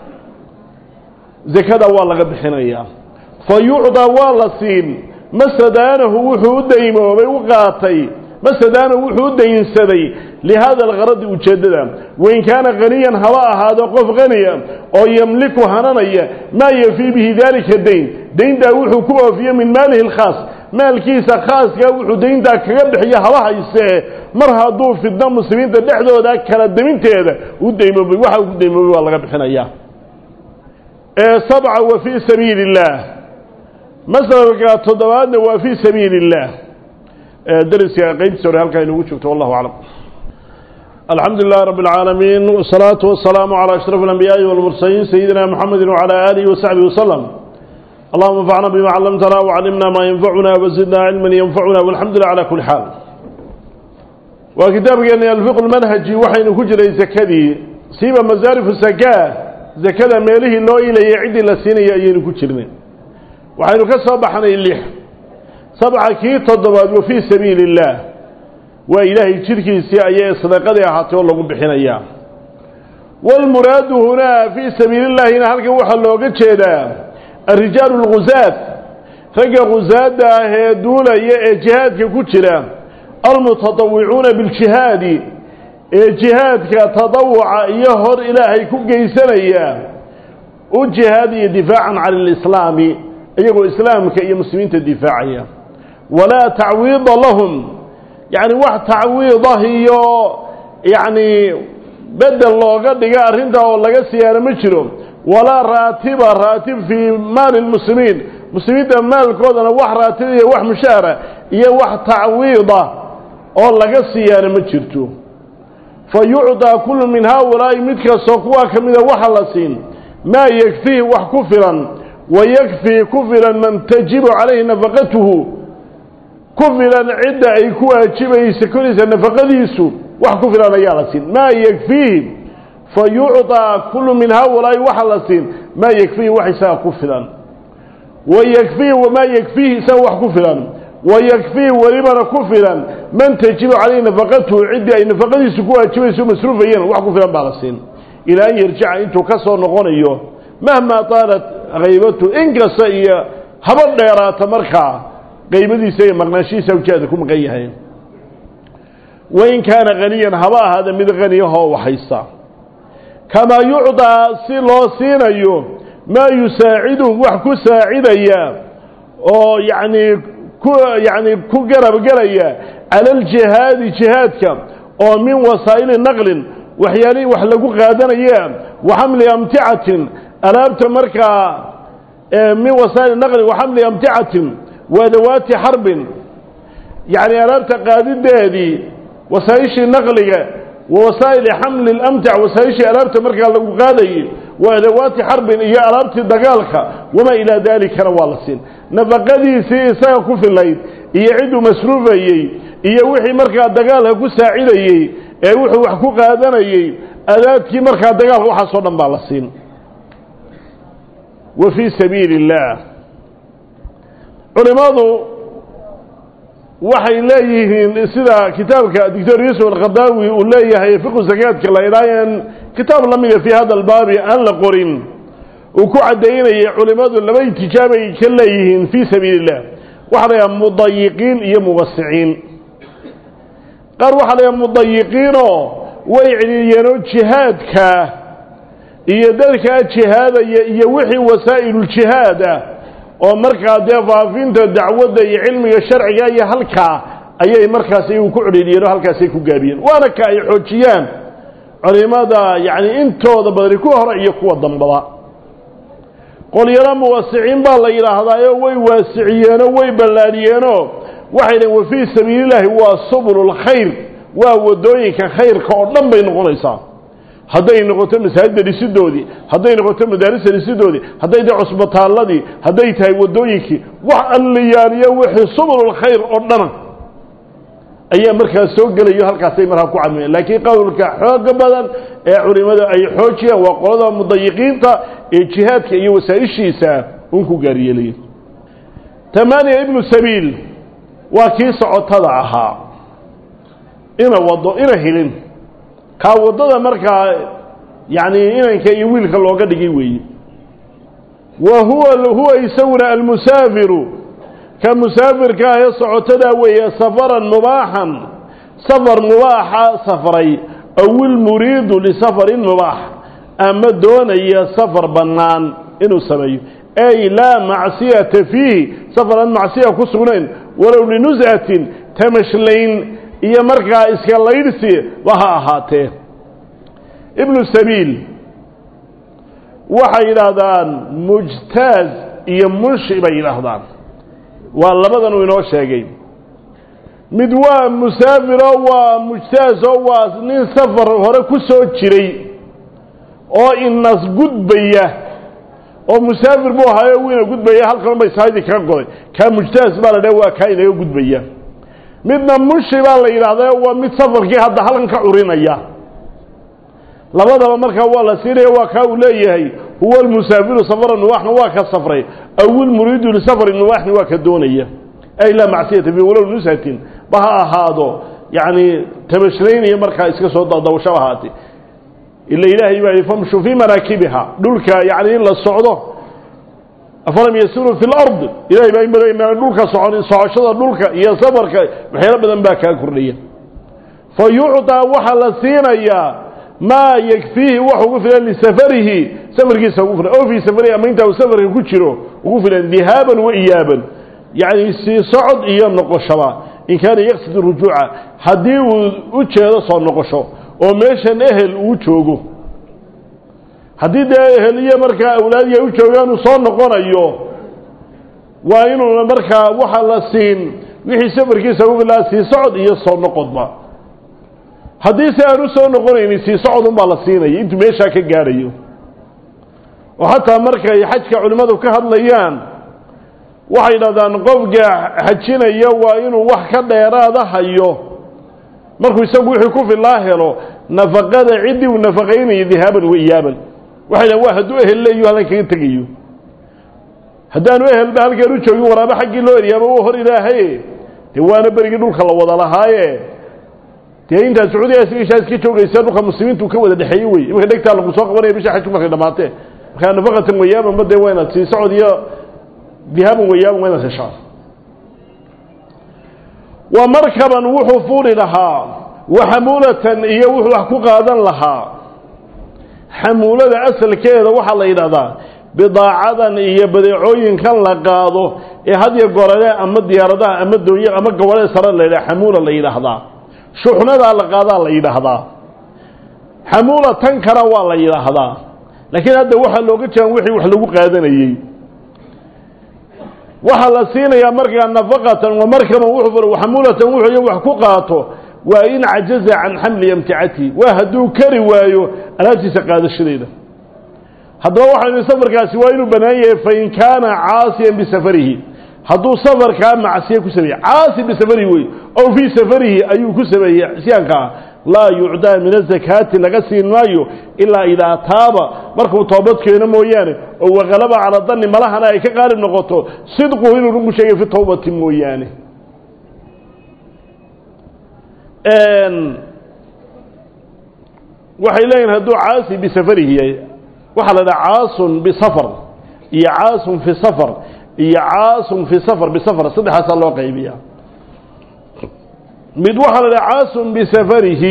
zakada waa laga bixinayaa fa yucdaa waa la siin masadaanahu wuxuu u daymoobay u qaatay masadaanahu wuxuu u daynsaday lihada algaradi ujeeddada wain kaana haniyan haba ahaado qof haniya oo yamliku hananaya maa yafii bihi daalika dayn dayntaa wuxuu ku oofiye min maalihi alkhaas maalkiisa khaaskaa wuxuu dayntaa kaga bixiyo haba haysee mar hadduu fidno muslimiinta dhexdooda kala deminteeda u daymoobay waxa uu ku daymoobay waa laga bixinayaa sabca wa fii sabiili illaah masalka toddobaadna waa fii sabiili illaah dariska qaybtiisa hore halkaa inugu joogto wallahu aclam الحمد لله رب العالمين والصلاة والسلام على أشرف الأنبياء والمرسلين سيدنا محمد وعلى آله وصحبه وسلم اللهم انفعنا بما علمتنا وعلمنا ما ينفعنا وزدنا علما ينفعنا والحمد لله على كل حال وكتابنا الفقه المنهجي وحين كجري زكدي سيبا مزارف الزكاة زكاة ميله لو إلى يعد لسين يأيين كجرين وحين كسبحنا اللح سبع كي تضبط وفي سبيل الله وإلهي تركي سيئة صدقة أحاتي والله بحين أيام والمراد هنا في سبيل الله هنا هلك وحا لوغا جيدا الرجال الغزاة رجا غزاة هدولا جهاد كجرا المتطوعون بالجهاد جهاد كتطوع يهر إلهي كجيسانيا وجهاد دفاعا عن الإسلام أيها الإسلام كأي مسلمين الدفاعية ولا تعويض لهم يعني واحد تعويضه يعني bedel looga dhiga arrintaa oo laga siyaano ma jiro walaa raatiba raatib fii maali lmuslimiin muslimiinta maalkoodana wax raatib iyo wax mushaara iyo wax tacwiida oo laga siyaano ma jirto fa yucdaa kullu min haaulaa'i mid kastoo kuwaa ka mida waxa la siin maa yakfiihi wax ku filan wa yakfii ku filan man tajibu calayhi nafaqatuhu ku filan cidda ay ku waajibaysa koraysa nafaqadiisu wax ku filan ayaa la siin maa yakfiihi fa yucطaa kullu min haaulaa'i waxa la siin maa yakfiihi wax isaga ku filan wa yakfiihi wamaa yakfiihi isaga wax ku filan wa yakfiihi welibana ku filan man tajibu calayhi nafaqatuhu ciddii ay nafaqadiisu ku waajibayso masruufayeen wax ku filan baa la siin ilaa an yarjica intuu ka soo noqonayo mahmaa taalat haybatu inkasta iyo haba dheeraata markaa qaybadiisa iyo maqnaanshihiisa ujeeda ku maqan yahay wain kaana haniyan haba ahaada mid haniyahoo waxaysta kamaa yucdaa si loo siinayo maa yusaaciduhu wax ku saacidaya oo yacnii ku yacni ku garabgelaya cala aljihaadi jihaadka oo min wasaa'ili naqlin waxyaalihii wax lagu qaadanaya wa xamli amticatin alaabta markaa min wasaa'ili naqlin wa xamli amticatin waadawaati xarbin yacni alaabta qaadideedii wasaaishii naqliga wa wasaa'ili xamli lamtac wasaaishii alaabta markaa lagu qaadayey wa adawaati xarbin iyo alaabtii dagaalka wamaa ilaa daalikana waa la siin nafaqadiisii isaga ku filayd iyo cidduu masruufayey iyo wixii markaa dagaalka ku saacidayey ee wuxuu wax ku qaadanayey adaadkii markaa dagaalka waxaasoo dhan baa la siin wa fii sabiili اllaah culimadu waxay leeyihiin sida kitaabka doctor yuusuf alkhadaawi uu leeyahay fiqu zakaadka la idhaayeen kitaab la mida fii hada albaabi aan la qorin uu ku caddaynayay culimmadu laba itijaabay ka leeyihiin fii sabiili illah waxaa la yidhaha mudayiqiin iyo muwasiciin qaar waxaa la yidhaha mudayiqiinoo way celiyeenoo jihaadka iyo dadkaa jihaadaya iyo wixii wasaa'iluljihaad ah oo markaa dee faafinta dacwadda iyo cilmiga sharciga iyo halkaa ayay markaas iyagu ku cedhiidhiyeen oo halkaasay ku gaabiyeen waana ka ay xoojiyaan culimada yacni intooda badani kuwa hore iyo kuwa dambaba qolyaro muwasiciin baa la yidhaahdaayo way waasiciyeenoo way ballaadhiyeenoo waxay dhaheen wa fii sabiilillaahi waa subululkhayr waa waddooyinka khayrka oo dhan bay noqonaysaa hadday noqoto masaajidda dhisidoodii hadday noqoto madaarista dhisidoodii hadday tahay cusbitaalladii hadday tahay waddooyinkii wax alliyaaniyo wixii subululkhayr oo dhana ayaa markaas soo gelayo halkaasay markaa ku cadmiyeen laakiin qowlka xooga badan ee culimmada ay xoojiyaan waa qolada mudayiqiinta ee jihaadka iyo wasaa-ishiisa un ku gaaryeelaya tamaaniya ibnu sabiil waa kii socotada ahaa ina wado ina helin kaa waddada markaa yacni inanka iyo wiilka looga dhigay weeye wa huwa huwa isaguna almusaafiru ka musaafirka ah ee socotada weeye safaran mubaaxan safar mubaaxa safray aw ilmuriidu lisafarin mubaax ama doonaya safar bannaan inuu sameeyo ay laa macsiyata fiihi safar aan macsiya ku sugnayn walow linus'atin tamashlayn iyo markaa iska laydhsi ba ha ahaatee ibnu sabiil waxay yidhaahdaan mujtaaz iyo munshi bay yidhaahdaan waa labadan uu inoo sheegay mid waa musaafiro waa mujtaaz oo waa nin safar hore ku soo jiray oo inas gudbaya oo musaafir buu ahaayo wiina gudbaya halkan bay sahaydii kaga goday kaa mujtaas baa la dhaha waa kaa inaga gudbaya midna mushi baa la yidhahdaa waa mid safarkii hadda halkan ka curinaya labadaba markaa waa la siinaya waa kaa uu leeyahay huwa almusaafiru safara nuwaaxna waa ka safray aw ilmuriidu lisafari nuwaaxna waa ka doonaya ay laa macsiyata fi walow nushatin ba ha ahaado yacni tabashraynaya markaa iska soo dadawashaba ahaatee ila ilaahay baa yihi famshuu fii manaakibiha dhulka yacni in la socdo afalam yasiruu fi lard ilahay baa imana dhulka socon socoshada dhulka iyo safarka waxyaalo badan baa kaa kordhaya fa yucطaa waxaa la siinayaa maa yakfiihi wax ugu filan lisafarihi safarkiisa ugu filan o fii safarihi ama intaa uu safarka ku jiro ugu filan dihaaban wa iyaaban yacni sii socod iyo noqoshaba in kaana yaqsid rujuuca haddii uu u jeedo soo noqosho oo meeshan ehel uu joogo haddii dee eheliye markaa awlaadiya u joogaan uu soo noqonayo waa inuuna markaa waxa la siin wixii safarkiisa ugu filaa sii socod iyo soo noqodba haddii si aan u soo noqonaynin sii socod unbaa la siinaya intuu meeshaa ka gaadhayo oo xataa markay xajka culimmadu ka hadlayaan waxay dhahdaan qofka xajinaya waa inuu wax ka dheeraada hayo markuu isagu wixii ku filaa helo nafaqada ciddii uu nafaqaynayo dihaaban wa iyaaban waxay dhahan waa hadduu ehel leeyo halkan kaga tegayo haddaanu ehelba halkan u joogin waraabo xaggii loo eryaaba u hor ilaahaye dee waana berigii dhulka la wada lahaaye dee intaa sacuudiga isgashaa iska joogaysa dhulka muslimiintu ka wada dhexeeye wey imanka dhegtaa lagu soo qabanaya bisha xajku markay dhamaatee markaa nafaqatan wayaabanba dee waa inaad sii socod iyo dihaaban wayaaban waa inaad heshaa wa markaban wuxuu fuuli lahaa wa xamuulatan iyo wuxuu wax ku qaadan lahaa xamuulada asalkeeda waxaa la yidhahdaa bidaacadan iyo badeecooyinkan la qaado ee hadya gorale ama diyaaradaha ama doonya ama gobole sare la yidhaha xamuula la yidhaahdaa shuxnadaa la qaadaa la yidhaahdaa xamuula tan kana waa la yidhaahdaa laakiin hadda waxaa looga jeedan wixii wax lagu qaadanayey waxaa la siinayaa markaa nafaqatan wa markaban wuxuu xamuulatan wuxuu wax ku qaato waa in cajaza can xamli amticatihi waa hadduu kari waayo alaabtiisa qaadashadeeda haddaba waxaynu safarkaasi waa inuu bannaan yahay fain kaana caasiyan bisafarihi hadduu safarkaa macsiye ku sameeyey caasi bisafarihi wey ow fii safarihi ayuu ku sameeyey isyaanka ah laa yucdaa min azakaati laga siin maayo ilaa idaa taaba markuu toobad keeno mooyaane oo wakalaba cala danni malahana ay ka qaalib noqoto sidquhu inuu runku sheegay fi tawbati mooyaane waxay leeyihin hadduu caasi bisafarihi yahay waxaa la dhaha caasun bisafar iyo caasun fi safar iyo caasun fi safar bisafar saddexaasaa loo qaybiya mid waxaa la dhaha caasun bisafarihi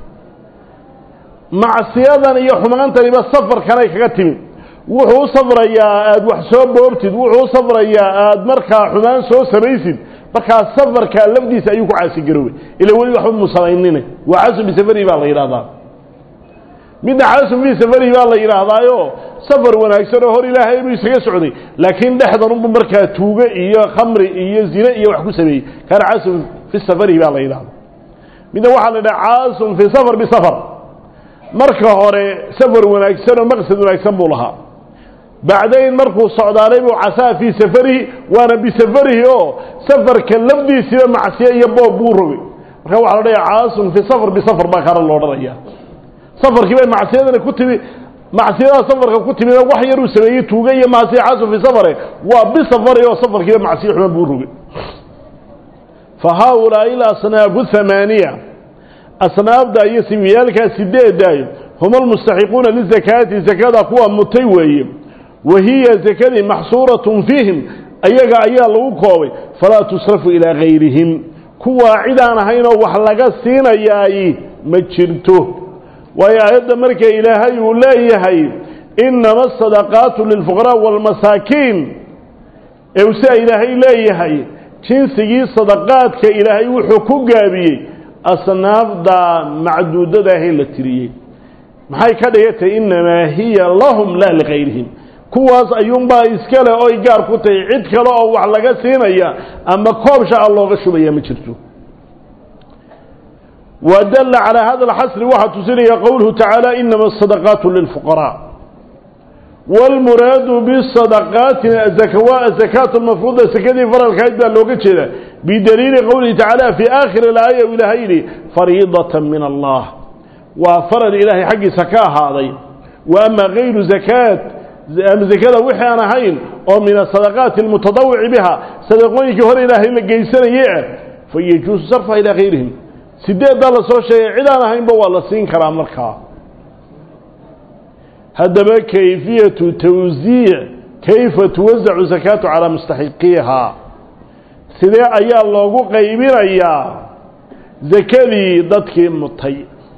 macsiyadan iyo xumaantaniba safarkanay kaga timid wuxuu u safrayaa aada wax soo boobtid wuxuu u safrayaa aada markaa xumaan soo samaysid markaa safarkaa lafdiisa ayuu ku caasigaroobay ila weli waxba mu samaynine waa caasun bisafarihi baa la yidhahdaa midna caasun fii safarihi baa la yidhaahdaayo safar wanaagsan oo hor ilaahay buu isaga socday laakiin dhexdan unbu markaa tuuge iyo khamri iyo zine iyo wax ku sameeyey kaana caasun fi safarihi baa la yidhahda midna waxaa la yidhaha caasun fi safar bisafar marka hore safar wanaagsan oo maqsad wanaagsan buu lahaa bacdayn markuu socdaalay buu casaa fii safarihi waana bisafarihi oo safarka lafdiisiiba macsiye iyo boob buu rogay marka waxaa la dhayaa caasun fi safar bisafar baa kaana loo dhanaya safarkii bay macsiyadana ku timi macsiyadaha safarka ku timid wax yar uu sameeyey tuuga iyo maasiya caasun fi safare waa bisafari oo safarkiiba macsiye xuman buu rogay fa haaulaai alasnaafu hamaaniya asnaafda iyo simiyaalkaa sideedaayo huma almustaxiquuna lizakaati zakada kuwa mutay weeye wa hiya zakadii maxsuuratun fiihim ayaga ayaa lagu koobay falaa tusrafu ilaa gayrihim kuwaa cid aan ahaynoo wax laga siinayaay ma jirto waayo aayadda marka ilaahay uu leeyahay inama asadaqaatu lilfuqaraa waalmasaakiin ee uu sidaa ilaahay leeyahay jinsigii sadaqaadka ilaahay wuxuu ku gaabiyey asnaafda macduudadaahee la tiriyey maxay ka dhigatay innamaa hiya lahum laa ligayrihim kuwaas ayuunbaa iskale oy gaar ku tahay cid kale oo wax laga siinaya ama koob shaca looga shubaya ma jirto wadalla calaa hada alxasri waxaa tusinaya qowluhu tacaala inama asadaqaatu lilfuqaraa wاlmuraadu bsadaqaatina waa azakaat lmafruuda sakadii faralkahayd baa looga jeeda bidaliili qowlihi tacaala fii aakhiri aaya u ilaahay yidhi fariidata min allah waa faral ilaahay xaggiisa ka ahaaday wa ama gayru zakaat zakada wixii aan ahayn oo min asadaqaati almutadawici biha sadaqooyinkii hore ilaahay la geysanaye ah fayajuusu sarfa ilaa gayrihim sideeddaa la soo sheegay cid aan ahaynba waa la siin karaa markaa haddaba kayfiyatu tawsiic kayfa tuwasacu zakaatu calaa mustaxiqiihaa sidee ayaa loogu qaybinayaa sakadii dadkii mutay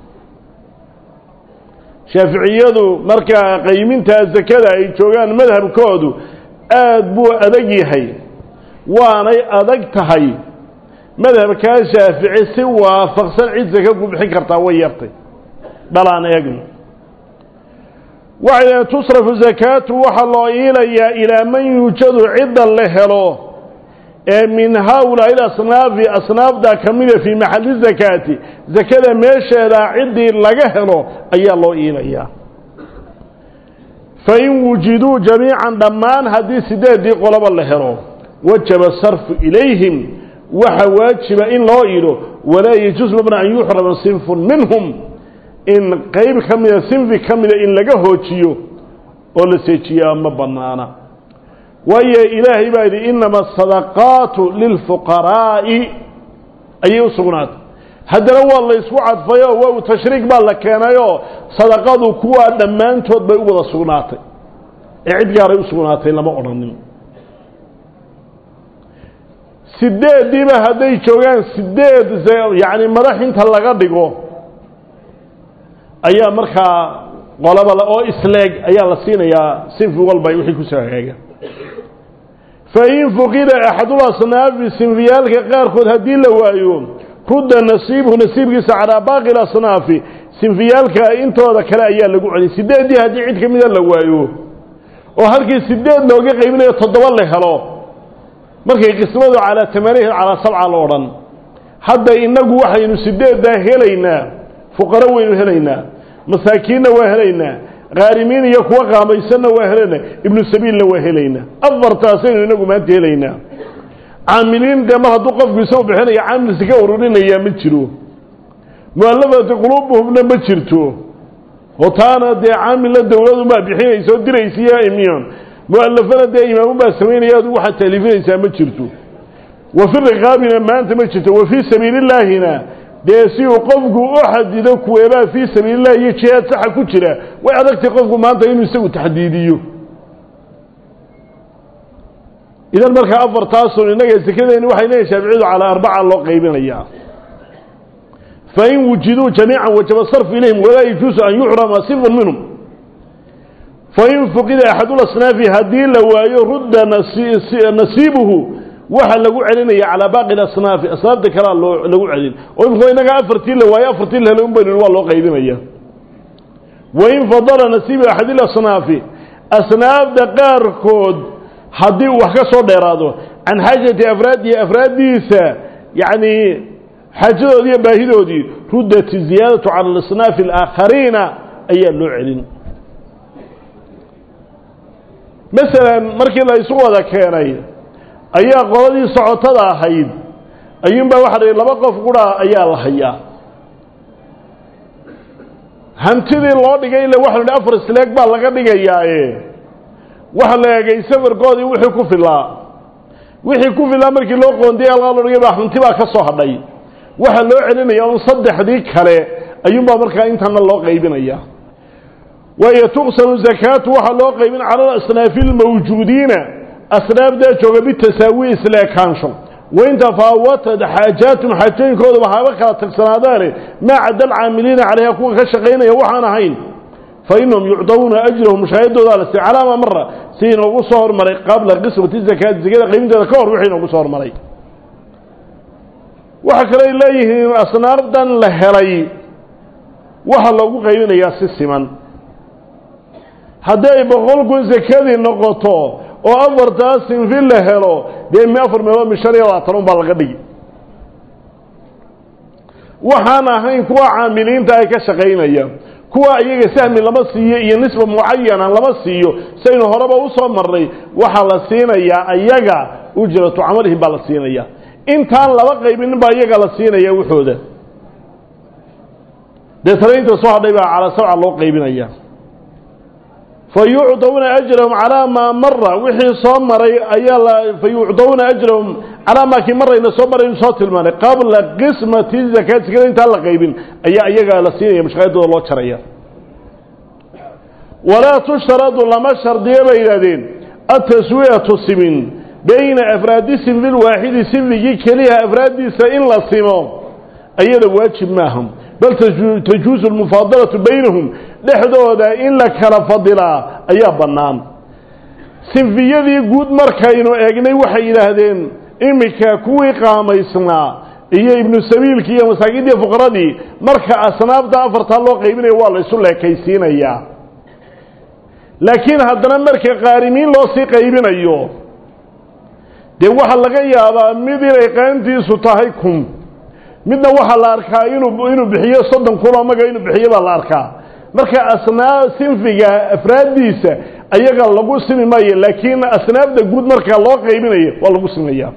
shaaficiyadu markaa qaymintaa sakada ay joogaan madhabkoodu aada buu adag yahay waanay adag tahay madhabkaa shaafici si waafaqsan cid saka ku bixin kartaa way yartay dhalaan eegno waxay dhahen tusrafu zakaatu waxaa loo iilayaa ilaa man yuujadu cidda la helo ee min haaulaa'i asnaafi asnaafda ka mida fii maxalli zakaati zakada meesheedaa ciddii laga helo ayaa loo iilayaa fain wujiduu jamiican dhammaan haddii sideeddii qoloba la helo wajaba sarfu ilayhim waxa waajiba in loo iilo walaa yajuus mabna an yuxrama sinfun minhum in qayb ka mida sinfi ka mida in laga hoojiyo oo la seejiyaa ma bannaana waayo ilaahay baa yidhi inama asadaqaatu lilfuqaraa'i ayay u sugnaatay haddana waa la ysku cadfayoo waa tashriik baa la keenayoo sadaqadu kuwaa dhammaantood bay u wada sugnaatay ee cid gaaray u sugnaatay lama odhanin sideeddiiba hadday joogaan sideed yacni madax inta laga dhigo ayaa markaa qolaba oo isleeg ayaa la siinayaa sinfi walba wixii kusoo hagaaga fain fuqida axadul asnaafi sinfiyaalka qaarkood haddii la waayo rudda nasiibuhu nasiibkiisa calaa baaqi lasnaafi sinfiyaalka intooda kale ayaa lagu celiyay sideeddii haddii cid ka mida la waayo oo halkii sideed looga qaybinayo toddoba la helo markay qismadu calaa tamaanihin calaa sabca la odhan hadda innagu waxaynu sideeddaa helaynaa fuqaro waynu helaynaa masaakiinna waa helaynaa qaarimiin iyo kuwa qaamaysanna waa helaynaa ibnu sabiilna waa helaynaa afartaasaynu inagu maanta helaynaa caamiliin dee mar hadduu qofku isagu bixinaya caamil sika ururinayaa ma jiro mu'allafati quluubuhumna ma jirto oo taana dee caamilna dawladunbaa bixinaysa oo diraysiiyo imiyon mu'allafana dee imaamunbaa samaynaya adu waxaad taaliifinaysaa ma jirto wa fi riqaabina maanta ma jirto wa fii sabiilillaahina dee si uu qofku u xadido kuweebaa fii sabiilillahi iyo jihaad saxa ku jira way adagtay qofku maanta inuu isagu taxdiidiyo idan markaa afartaasun innaga sekadeeni waxay leeyihin shaaficiyadu calaa arbaca loo qaybinayaa fain wujiduu jamiican wajaba sarfu ilayhim walaa yajuusu an yuxrama sifun minhum fain fuqida axadulasnaafi haddii la waayo rudda nasiibuhu waxaa lagu celinaya calaa baaqi asnaafi asnaafta kalea loo lagu celin oo imika inaga afartii la waayo afartii la helo un baynu waa loo qaybinaya wain fadala nasiibu axadilasnaafi asnaafda qaarkood haddii uu wax ka soo dheeraado can xaajati afraadihi afraaddiisa yacni xaajadoodii iyo baahidoodii ruddat ziyaadatu cala alasnaafi alaakhariina ayaa loo celin masalan markii la isu wada keenay ayaa qoladii socotada ahayd ayuunbaa waxa la laba qof qura ayaa la hayaa hantidii loo dhigay ila waxa la hi afar isleeg baa laga dhigayaaye waxa la eegay safarkoodii wixii ku filaa wixii ku filaa markii loo qoondiyay algaa loo dhigay baa hanti baa ka soo hadhay waxaa loo celinaya un saddexdii kale ayuunbaa markaa intana loo qaybinaya waayo tuqsamu zakaatu waxaa loo qaybin cala alasnaafi almawjuudiina asnaafdaa jooga bitasaawi isleekaansho wain tafaawatad xaajaatum xaajooyinkooduba haba kala tagsanaadaane maa cadda alcaamiliina calayha kuwa ka shaqaynaya waxaan ahayn fa inahum yucdawuna ajrahum mushaahidoodaa la si calaama mara si inoogu soo hormaray qabla qismati zakaati zakada qaybinteeda ka hor wixii inoogu soo hormaray waxa kale ay leeyihiin asnaafdan la helay waxa loogu qaybinayaa si siman haddii ay boqol kun sakadii noqoto oo afartaas sinfi la helo dee mi afar meelood mi shan iyo labaatan un baa laga dhigi waxaan ahayn kuwa caamiliinta ay ka shaqaynaya kuwa iyaga sahmi lama siiyo iyo nisba mucayana lama siiyo saynu horeba usoo marnay waxaa la siinayaa ayaga ujratu camalihim baa la siinaya intaan laba qaybinin baa iyaga la siinaya waxooda deetana inta soo hadhay baa calaa sabca loo qaybinaya fa yucdawna ajrahum calaa maa mara wixii soo maray ayaa la fa yucdawna ajrahum calaa maa kii marayna soo maraynu soo tilmaanay qabla qismati zakaat sekada intaan la qaybin ayaa iyaga la siinaya mashqaayadooda loo jaraya walaa tushtaradu lama shardiyo bay yidhahdeen ataswiyatu simin bayna afraadi sinfi lwaaxidi sinfigii keliya afraaddiisa in la simo ayada waajib maaha bal tajuusu lmufaadalatu baynahum dhexdooda in la kala fadilaa ayaa bannaan sinfiyadii guud markaynu eegnay waxay yidhaahdeen iminka kuwii qaamaysnaa iyo ibnu sabiilkii iyo masaakiintii fuqaradii marka asnaafta afartaa loo qaybinayo waa la isu leekaysiinayaa laakiin haddana marka qaarimiin loo sii qaybinayo dee waxaa laga yaabaa mid inay qaantiisu tahay kun midna waxaa la arkaa inuu inuu bixiyo soddon kun oo maga inuu bixiyo baa la arkaa marka asnaaf sinfiga afraaddiisa ayaga lagu simi maayo laakiin asnaafda guud marka loo qaybinayo waa lagu simaya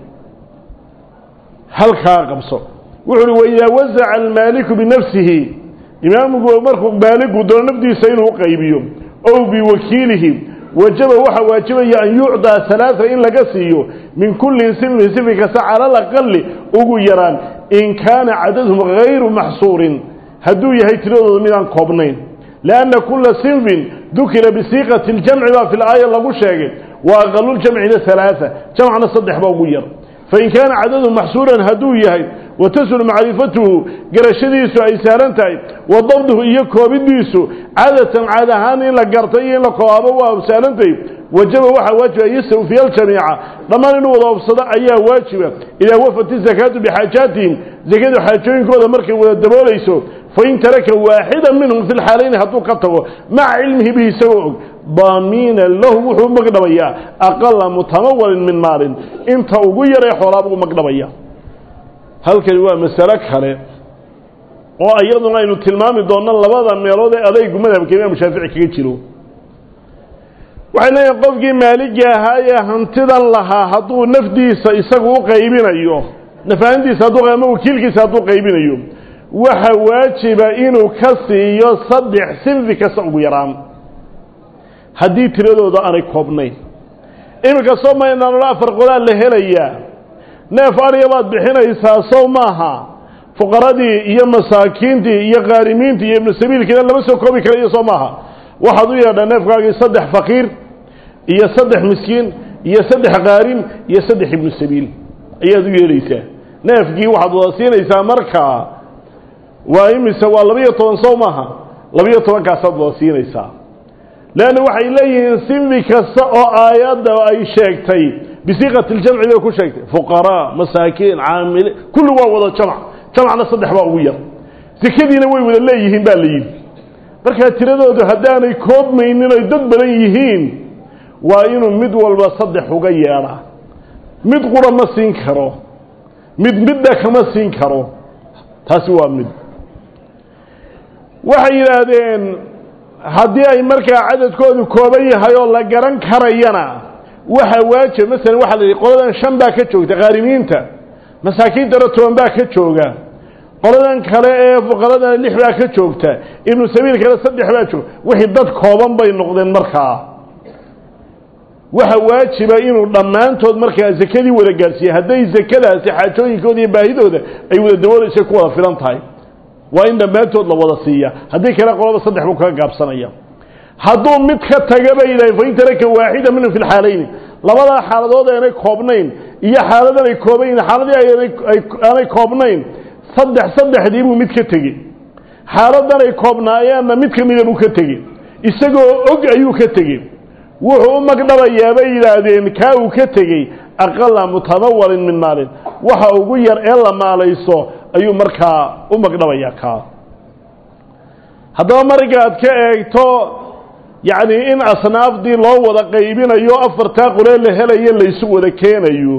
halkaa qabso wuxu uhi waidaa wasaca almaaliku binafsihi imaamku markuu maaligu doono nafdiisa inuu qaybiyo ow biwakiilihi wajaba waxaa waajibaya an yucdaa halaaa in laga siiyo min kulli sinfin sinfi kasta cala alaqali ugu yaraan in kaana cadaduhum gayru maxsuurin hadduu yahay tiradooda midaan koobnayn lianna kulla sinfin dukira bisiiqati ljamci baa fi laaya lagu sheegay wa aqaluljamcina halaaa jamcna saddex baa ugu yar fain kaana cadaduhum maxsuuran hadduu yahay watasulu macrifatuhu garashadiisu ay saaran tahay wa dabduhu iyo koobidiisu cadatan caad ahaan in la gartay iyo in la koobaabo waa saarantahay wajaba waxaa waajiba an yastawfiya aljamiica dhammaan inuu wada obsado ayaa waajiba idaa wafat izakaatu bixaajaatihim zakadu xaajooyinkooda markay wada daboolayso fain taraka waaxida minhum fi lxaalayni hadduu ka tago maca cilmihi bihi isagoo og daamiina lahu wuxuu magdhabayaa aqala mutamawalin min maalin inta ugu yaree xoolaaba u magdhabaya halkani waa masalo kale oo iyaduna aynu tilmaami doonno labada meelood ee adaygu madhabka imaam shaafici kaga jiro waxay leeyihin qofkii maaligii ahaa ee hantidan lahaa hadduu nafdiisa isagu u qaybinayo nafahantiisa hadduu ama wakiilkiisa hadduu qaybinayo waxa waajiba inuu ka siiyo saddex sinfi kasta ugu yaraan haddii tiradooda aanay koobnayn iminka soo maynanolo afar qodaal la helayaa neef ariya baad bixinaysaa sow maaha fuqaradii iyo masaakiintii iyo qaarimiintii iyo ibnu sabiilkiina lama soo koobi karayo soo maaha waxaad u yeedhaa neefkaagii saddex faqiir iyo saddex miskiin iyo saddex qaarim iyo saddex ibnu sabiil ayaad u yeedhaysaa neefkii waxaad wada siinaysaa markaa waa imise waa labiyo toban sow maaha labiyo tobankaasaad wada siinaysaa leanna waxay leeyihiin sinfi kasta oo aayadda ay sheegtay bisiiqati ljamci bay ku sheegtay fuqaraa masaakiin caamile kulli waa wada jamc jamcna saddex baa ugu yar sekadiina way wada leeyihiin baa la yidhi markaa tiradoodu haddaanay koobmaynin oy dad badan yihiin waa inuu mid walba saddex uga yeedha mid qura ma siin karo mid midna kama siin karo taasi waa mid waxay yidhaahdeen haddii ay markaa cadadkoodu kooban yahay oo la garan karayana waxa waajib masalan waxaa la yidhi qoladan shan baa ka joogta qaarimiinta masaakiintana toban baa ka jooga qoladan kale ee fuqaradana lix baa ka joogta ibnu sabiilkana saddex baa jooga wixii dad kooban bay noqdeen markaa waxa waajiba inuu dhammaantood markaa zakadii wada gaadhsiiya hadday zakadaasi xaajooyinkooda iyo baahidooda ay wada daboolaysay ku wada filan tahay waa in dhammaantood la wada siiya haddii kale qolaba saddex buu kaga gaabsanaya hadduu mid ka taga bay yidhahen fain taraka waaxida minhum fi lxaalayni labadaa xaaladood aanay koobnayn iyo xaaladan ay kooban yihin xaaladii aanay koobnayn saddex saddexdii buu mid ka tegey xaaladan ay koobnaayeenna mid ka mida buu ka tegey isagoo og ayuu ka tegey wuxuu u magdhabayaa bay yidhaahdeen kaa uu ka tegey aqala mutamawalin min maalin waxa ugu yar ee la maalayso ayuu markaa u magdhabayaa kaa haddaba markaad ka eegto yacni in asnaafdii loo wada qaybinayo afartaa qolee la helayo laysu wada keenayo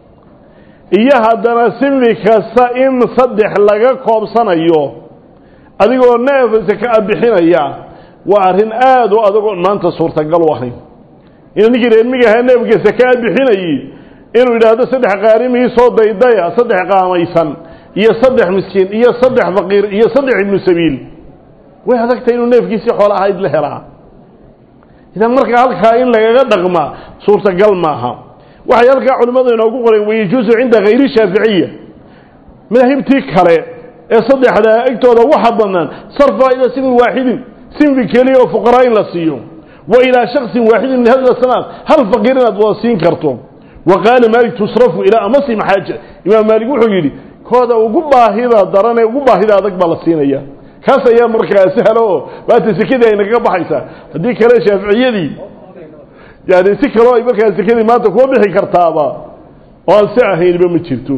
iyo haddana sinfi kasta in saddex laga koobsanayo adigoo neef saka a bixinaya waa arrin aada u adagoo maanta suurtagal u ahayn ina ninkii reermiga ahaa neefka saka a bixinayey inuu yidhaahdo saddex qaarimii soo daydaya saddex qaamaysan iyo saddex miskiin iyo saddex faqiir iyo saddex ibnu sabiil way adagtahay inuu neefkiisii xoolo ahayd la helaa idan markaa halkaa in lagaga dhaqmaa suurtagal maaha waxay halkaa culimmadu inoogu qoreen wayajuusu cinda hayri shaaficiya madaahibtii kale ee saddexdaa egtooda waxa bannaan sarfa ilaa sinfin waaxidin sinfi keliya oo fuqaraa in la siiyo wa ilaa shaksin waaxidin min hada sanaad hal faqiir inaad wada siin karto wa qaala maalik tusrafu ilaa amasi maxaaja imaam maalik wuxuu yidhi kooda ugu baahida daran ee ugu baahida adag baa la siinaya kaas ayaa markaa sahlo oo maanta sekadii ay nagaga baxaysaa haddii kale shaaficiyadii yani si kaloo ay markaa sekadii maanta kuwa bixi kartaaba oo aan si ahaynba ma jirto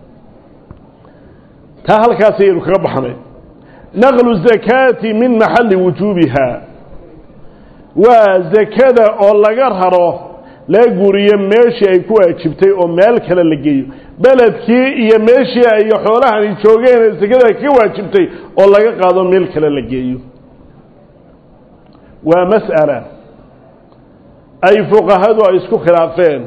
taa halkaas ayaynu kaga baxnay naqlu zakaati min maxalli wujuubiha waa zakada oo laga raro laga guriyo meeshii ay ku waajibtay oo meel kale la geeyo beledkii iyo meeshii ay xoolahani joogeen ee sekada ka waajibtay oo laga qaado meel kale la geeyo waa mas'ala ay fuqahadu ay isku khilaafeen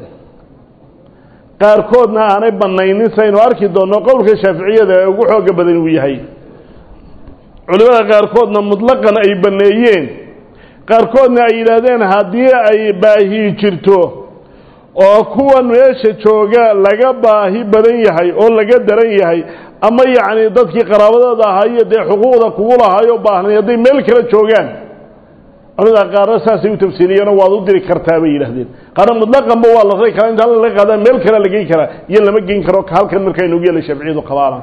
qaarkoodna aanay bannaynin saynu arki doonno qowlka shaaficiyada ee ugu xooga badan uu yahay culimada qaarkoodna mutlaqan ay banneeyeen qaarkoodna ay yidhaahdeen haddii ay baahi jirto oo kuwan meesha jooga laga baahi badan yahay oo laga daran yahay ama yacni dadkii qaraabadooda ahaayo dee xuquuqda kugu lahaayoo baahnay hadday meel kale joogaan culimada qaarna saasay u tafsiiriyeenoo waad u diri kartaa bay yidhahdeen qaarna mutlaqanba waa la ray karaa inta alla laga qaadaa meel kale la geyn karaa iyo lama geyn karo halkan markaa inoogu yeelay shafciyadu qabaana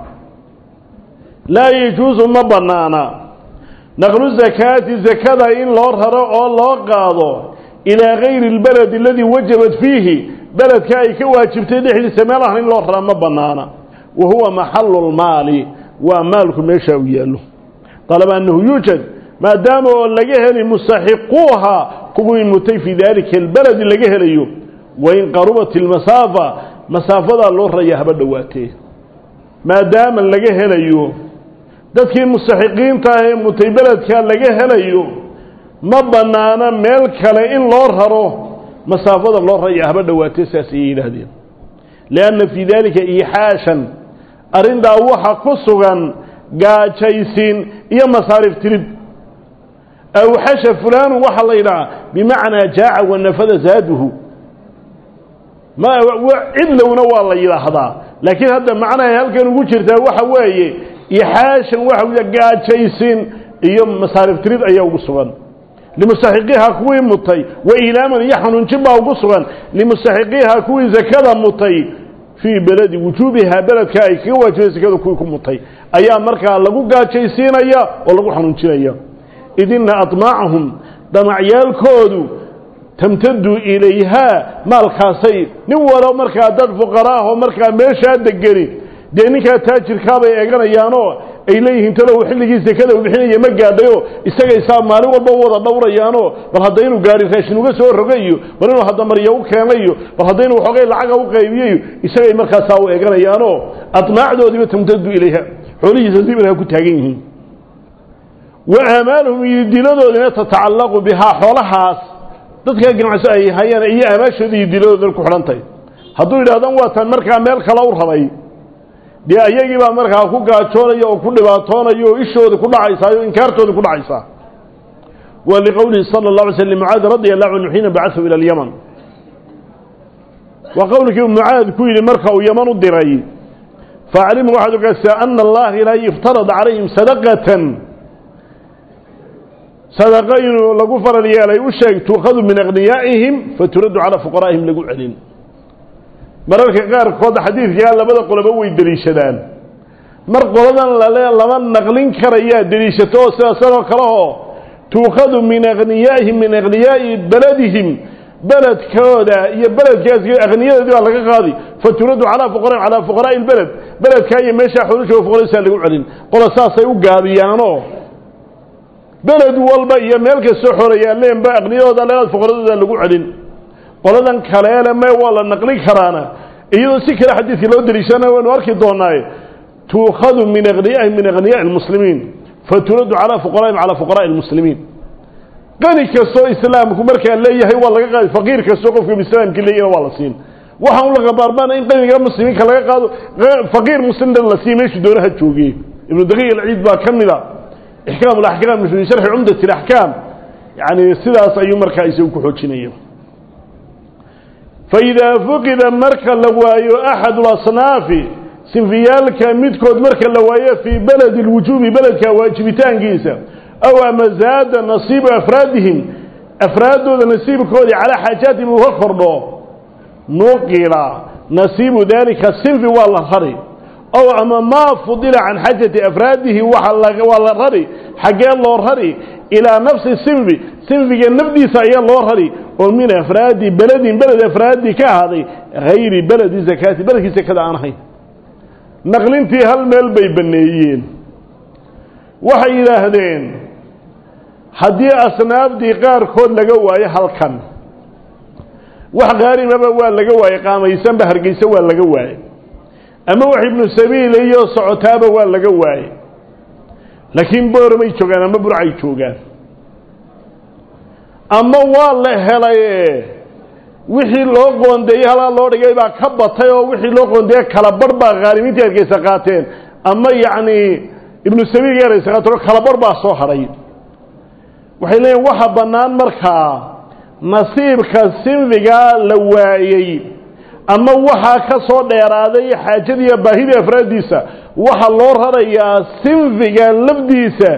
laa yajuusu ma bannaana naqlu zakaati zakada in loo raro oo loo qaado ilaa gayri اlbaled aladii wajabat fiihi beledka ay ka waajibtay dhexdiisa meel ah in loo raraa ma bannaana wa huwa maxalu lmaali waa maalku meesha u yaallo dalaba annahu yuujad maadaama oo laga heli mustaxiquuha kuwii mutay fii dalika albaledi laga helayo wain qarubat ilmasaafa masaafadaa loo raya haba dhowaatee maadaama laga helayo dadkii mustaxiqiinta ah ee mutay beledka laga helayo ma bannaana meel kale in loo raro masaafada loo raya haba dhowaatee saas ayay yidhaahdeen lianna fii dalika iixaashan arrintaa waxa ku sugan gaajaysiin iyo masaarif tirid awxasha fulaanu waxaa la yidhahaa bimacnaa jaaca wanafada zaaduhu ma cidlowna waa la yidhaahdaa laakiin hadda macnahay halkan ugu jirtaa waxa weeye ixaashan waxa gaajaysiin iyo masaarif tirid ayaa ugu sugan limustaxiqiiha kuwii mutay wa ilaaman iyo xanuunjin baa ugu sugan limustaxiqiiha kuwii zakada mutay fii beledi wujuubiha beledka ay kaga waajibay zakada kuwii ku mutay ayaa markaa lagu gaajaysiinaya oo lagu xanuunjinaya idina admaacahum damacyaalkoodu tamtadu ilayhaa maalkaasay nin walo markaa dad fuqara ah oo markaa meeshaa degeni dee ninkaa taajirkaabay eeganayaanoo ay leeyihiin talow xilligii sekada uu bixinaya ma gaadhayo isagay saa maalin walba u wada dhowrayaanoo bal hadda inuu gaari raashin uga soo rogayo bal inuu hadda marya u keenayo bal hadda inuu xoogay lacaga u qaybiyayo isagay markaasaa u eeganayaanoo admaacdoodiiba tamtadu ilayha xoolihiisa sibilha ku taagan yihiin wa aamaaluhum iyo diladoodina tatacallaqu bihaa xoolahaas dadka ganacso ay hayaan iyo aamaashooda iyo diladoodan ku xidhantahy hadduu yidhahdan waa tan markaa meel kale u rabay dee ayagii baa markaa ku gaajoonaya oo ku dhibaatoonaya oo ishooda ku dhacaysaa o inkaartooda ku dhacaysaa wa liqowlihi sala اlه alay sl mucaad radi allahu canhu xiina bacثhu ilى اlyaman waa qowlkii mucaad ku yidhi marka uu yaman u diray faaclimhu waxaad ogaasaa ana allaha ilaahay iftarada calayhim sadaqatan sadaqa inuu lagu faral yeelay u sheeg tuukhadu min akhniyaa'ihim faturaddu calaa fuqaraa'ihim lagu celin mararka qaarkood xadiidkaa labada qoloba way deliishadaan mar qoladan lale lama naqlin karayaa deliishato oo sidaasanoo kale oo tuukhadu min akhniyaa'ihim min akhniyaa'i beladihim beledkooda iyo beledkaas akhniyadoodii baa laga qaadi faturaddu calaa fuqara calaa fuqaraa'i lbeled beledkaa iyo meeshaa xoolashooga fuqaradiisaa lagu celin qola saasay u gaabiyaanoo beled walba iyo meel kastoo xoreeyaaleenba aqniyadooda leedaad fuqaradooda lagu celin qoladan kaleele me waa la naqlin karaana iyadoo si kale xadiidka loo deliishana waynu arki doonaaye tuukhadu min akhniyahi min akhniyaai lmuslimiin faturaddu calaa fuqaraa'im calaa fuqaraa'i almuslimiin qani kastoo islaamku markaa leeyahay waa laga qaadi faqiir kastoo qofka islaamki leeyahna waa la siin waxaa un laga maarmaana in qaniga muslimiinka laga qaado faqiir muslimna la siiy meeshuu doonaha joogiye ibnu daqiiq alciid baa ka mida ixkaam alaxkaam fi sharxi cumdat alaxkaam yani sidaas ayuu markaa isagu ku xoojinaya faidaa fuqida marka la waayo axadu lasnaafi sinfiyaalka midkood marka la waayo fii beledi lwujuubi beledka waajibitaankiisa aw ama zaada nasiibu afraadihim afraaddooda nasiibkoodii calaa xaajaatihim uga kordho nuqila nasiibu dalika sinfi waa la rari ow ama maa fudila can xaajati afraadihi waa la rari xaggee loo rari ilaa nafsi sinfi sinfiga nafdiisa ayaa loo rari oo min afraadi beledin beled afraadi ka ahaaday hayri beledi zakaati beledkii sakada aan ahayn naqlintii hal meel bay banneeyeen waxay yidhaahdeen haddii asnaafdii qaarkood laga waayo halkan wax qaarimaba waa laga waayey qaamaysanba hargeysa waa laga waayey ama wax ibnu sabiila iyo socotaaba waa laga waayey laakiin boormay joogaan ama burcay joogaan ama waa la helaye wixii loo qoondeeyey halaa loo dhigay baa ka batay oo wixii loo qoondeeye kala barh baa khaalimiintii hargeysa qaateen ama yacni ibnu sabiilka hargeysa qaateen oo kala barh baa soo hadhay waxay leeyihin waxa bannaan markaa nasiibka sinfigaa la waayey ama waxaa ka soo dheeraaday xaajadiiyo baahidii afraaddiisa waxaa loo rarayaa sinfiga lafdiisa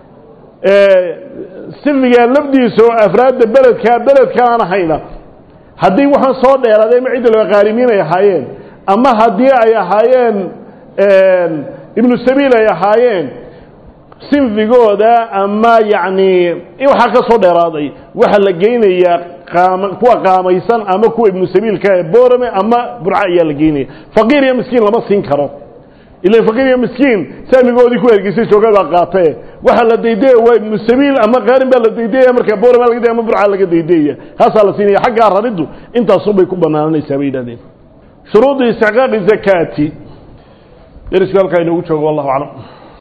sinfiga lafdiisa oo afraadda beledkaa beledka aan ahayna haddii waxaan soo dheeraaday ama cidda laga qaalimiin ay ahaayeen ama haddii ay ahaayeen ibnu sabiil ay ahaayeen sinfigooda ama yacni waxaa ka soo dheeraaday waxaa la geynayaa qaama kuwa qaamaysan ama kuwa ibnu sabiilka ee boorame ama burca ayaa la geynaya faqiir iyo miskiin lama siin karo ilan faqiir iyo miskiin saamigoodii ku hergeysay jooga baa qaatee waxaa la daydaya waa ibnu sabiil ama qaarin baa la daydaya marka boorame laga daya ama burca laga daydaya haasaa la siinaya xaggaa rariddu intaasunbay ku banaananaysaa bay yidhahdeen shuruudu istiqaaqi zakaati derisku halkaa inoogu joogo wallahu aclam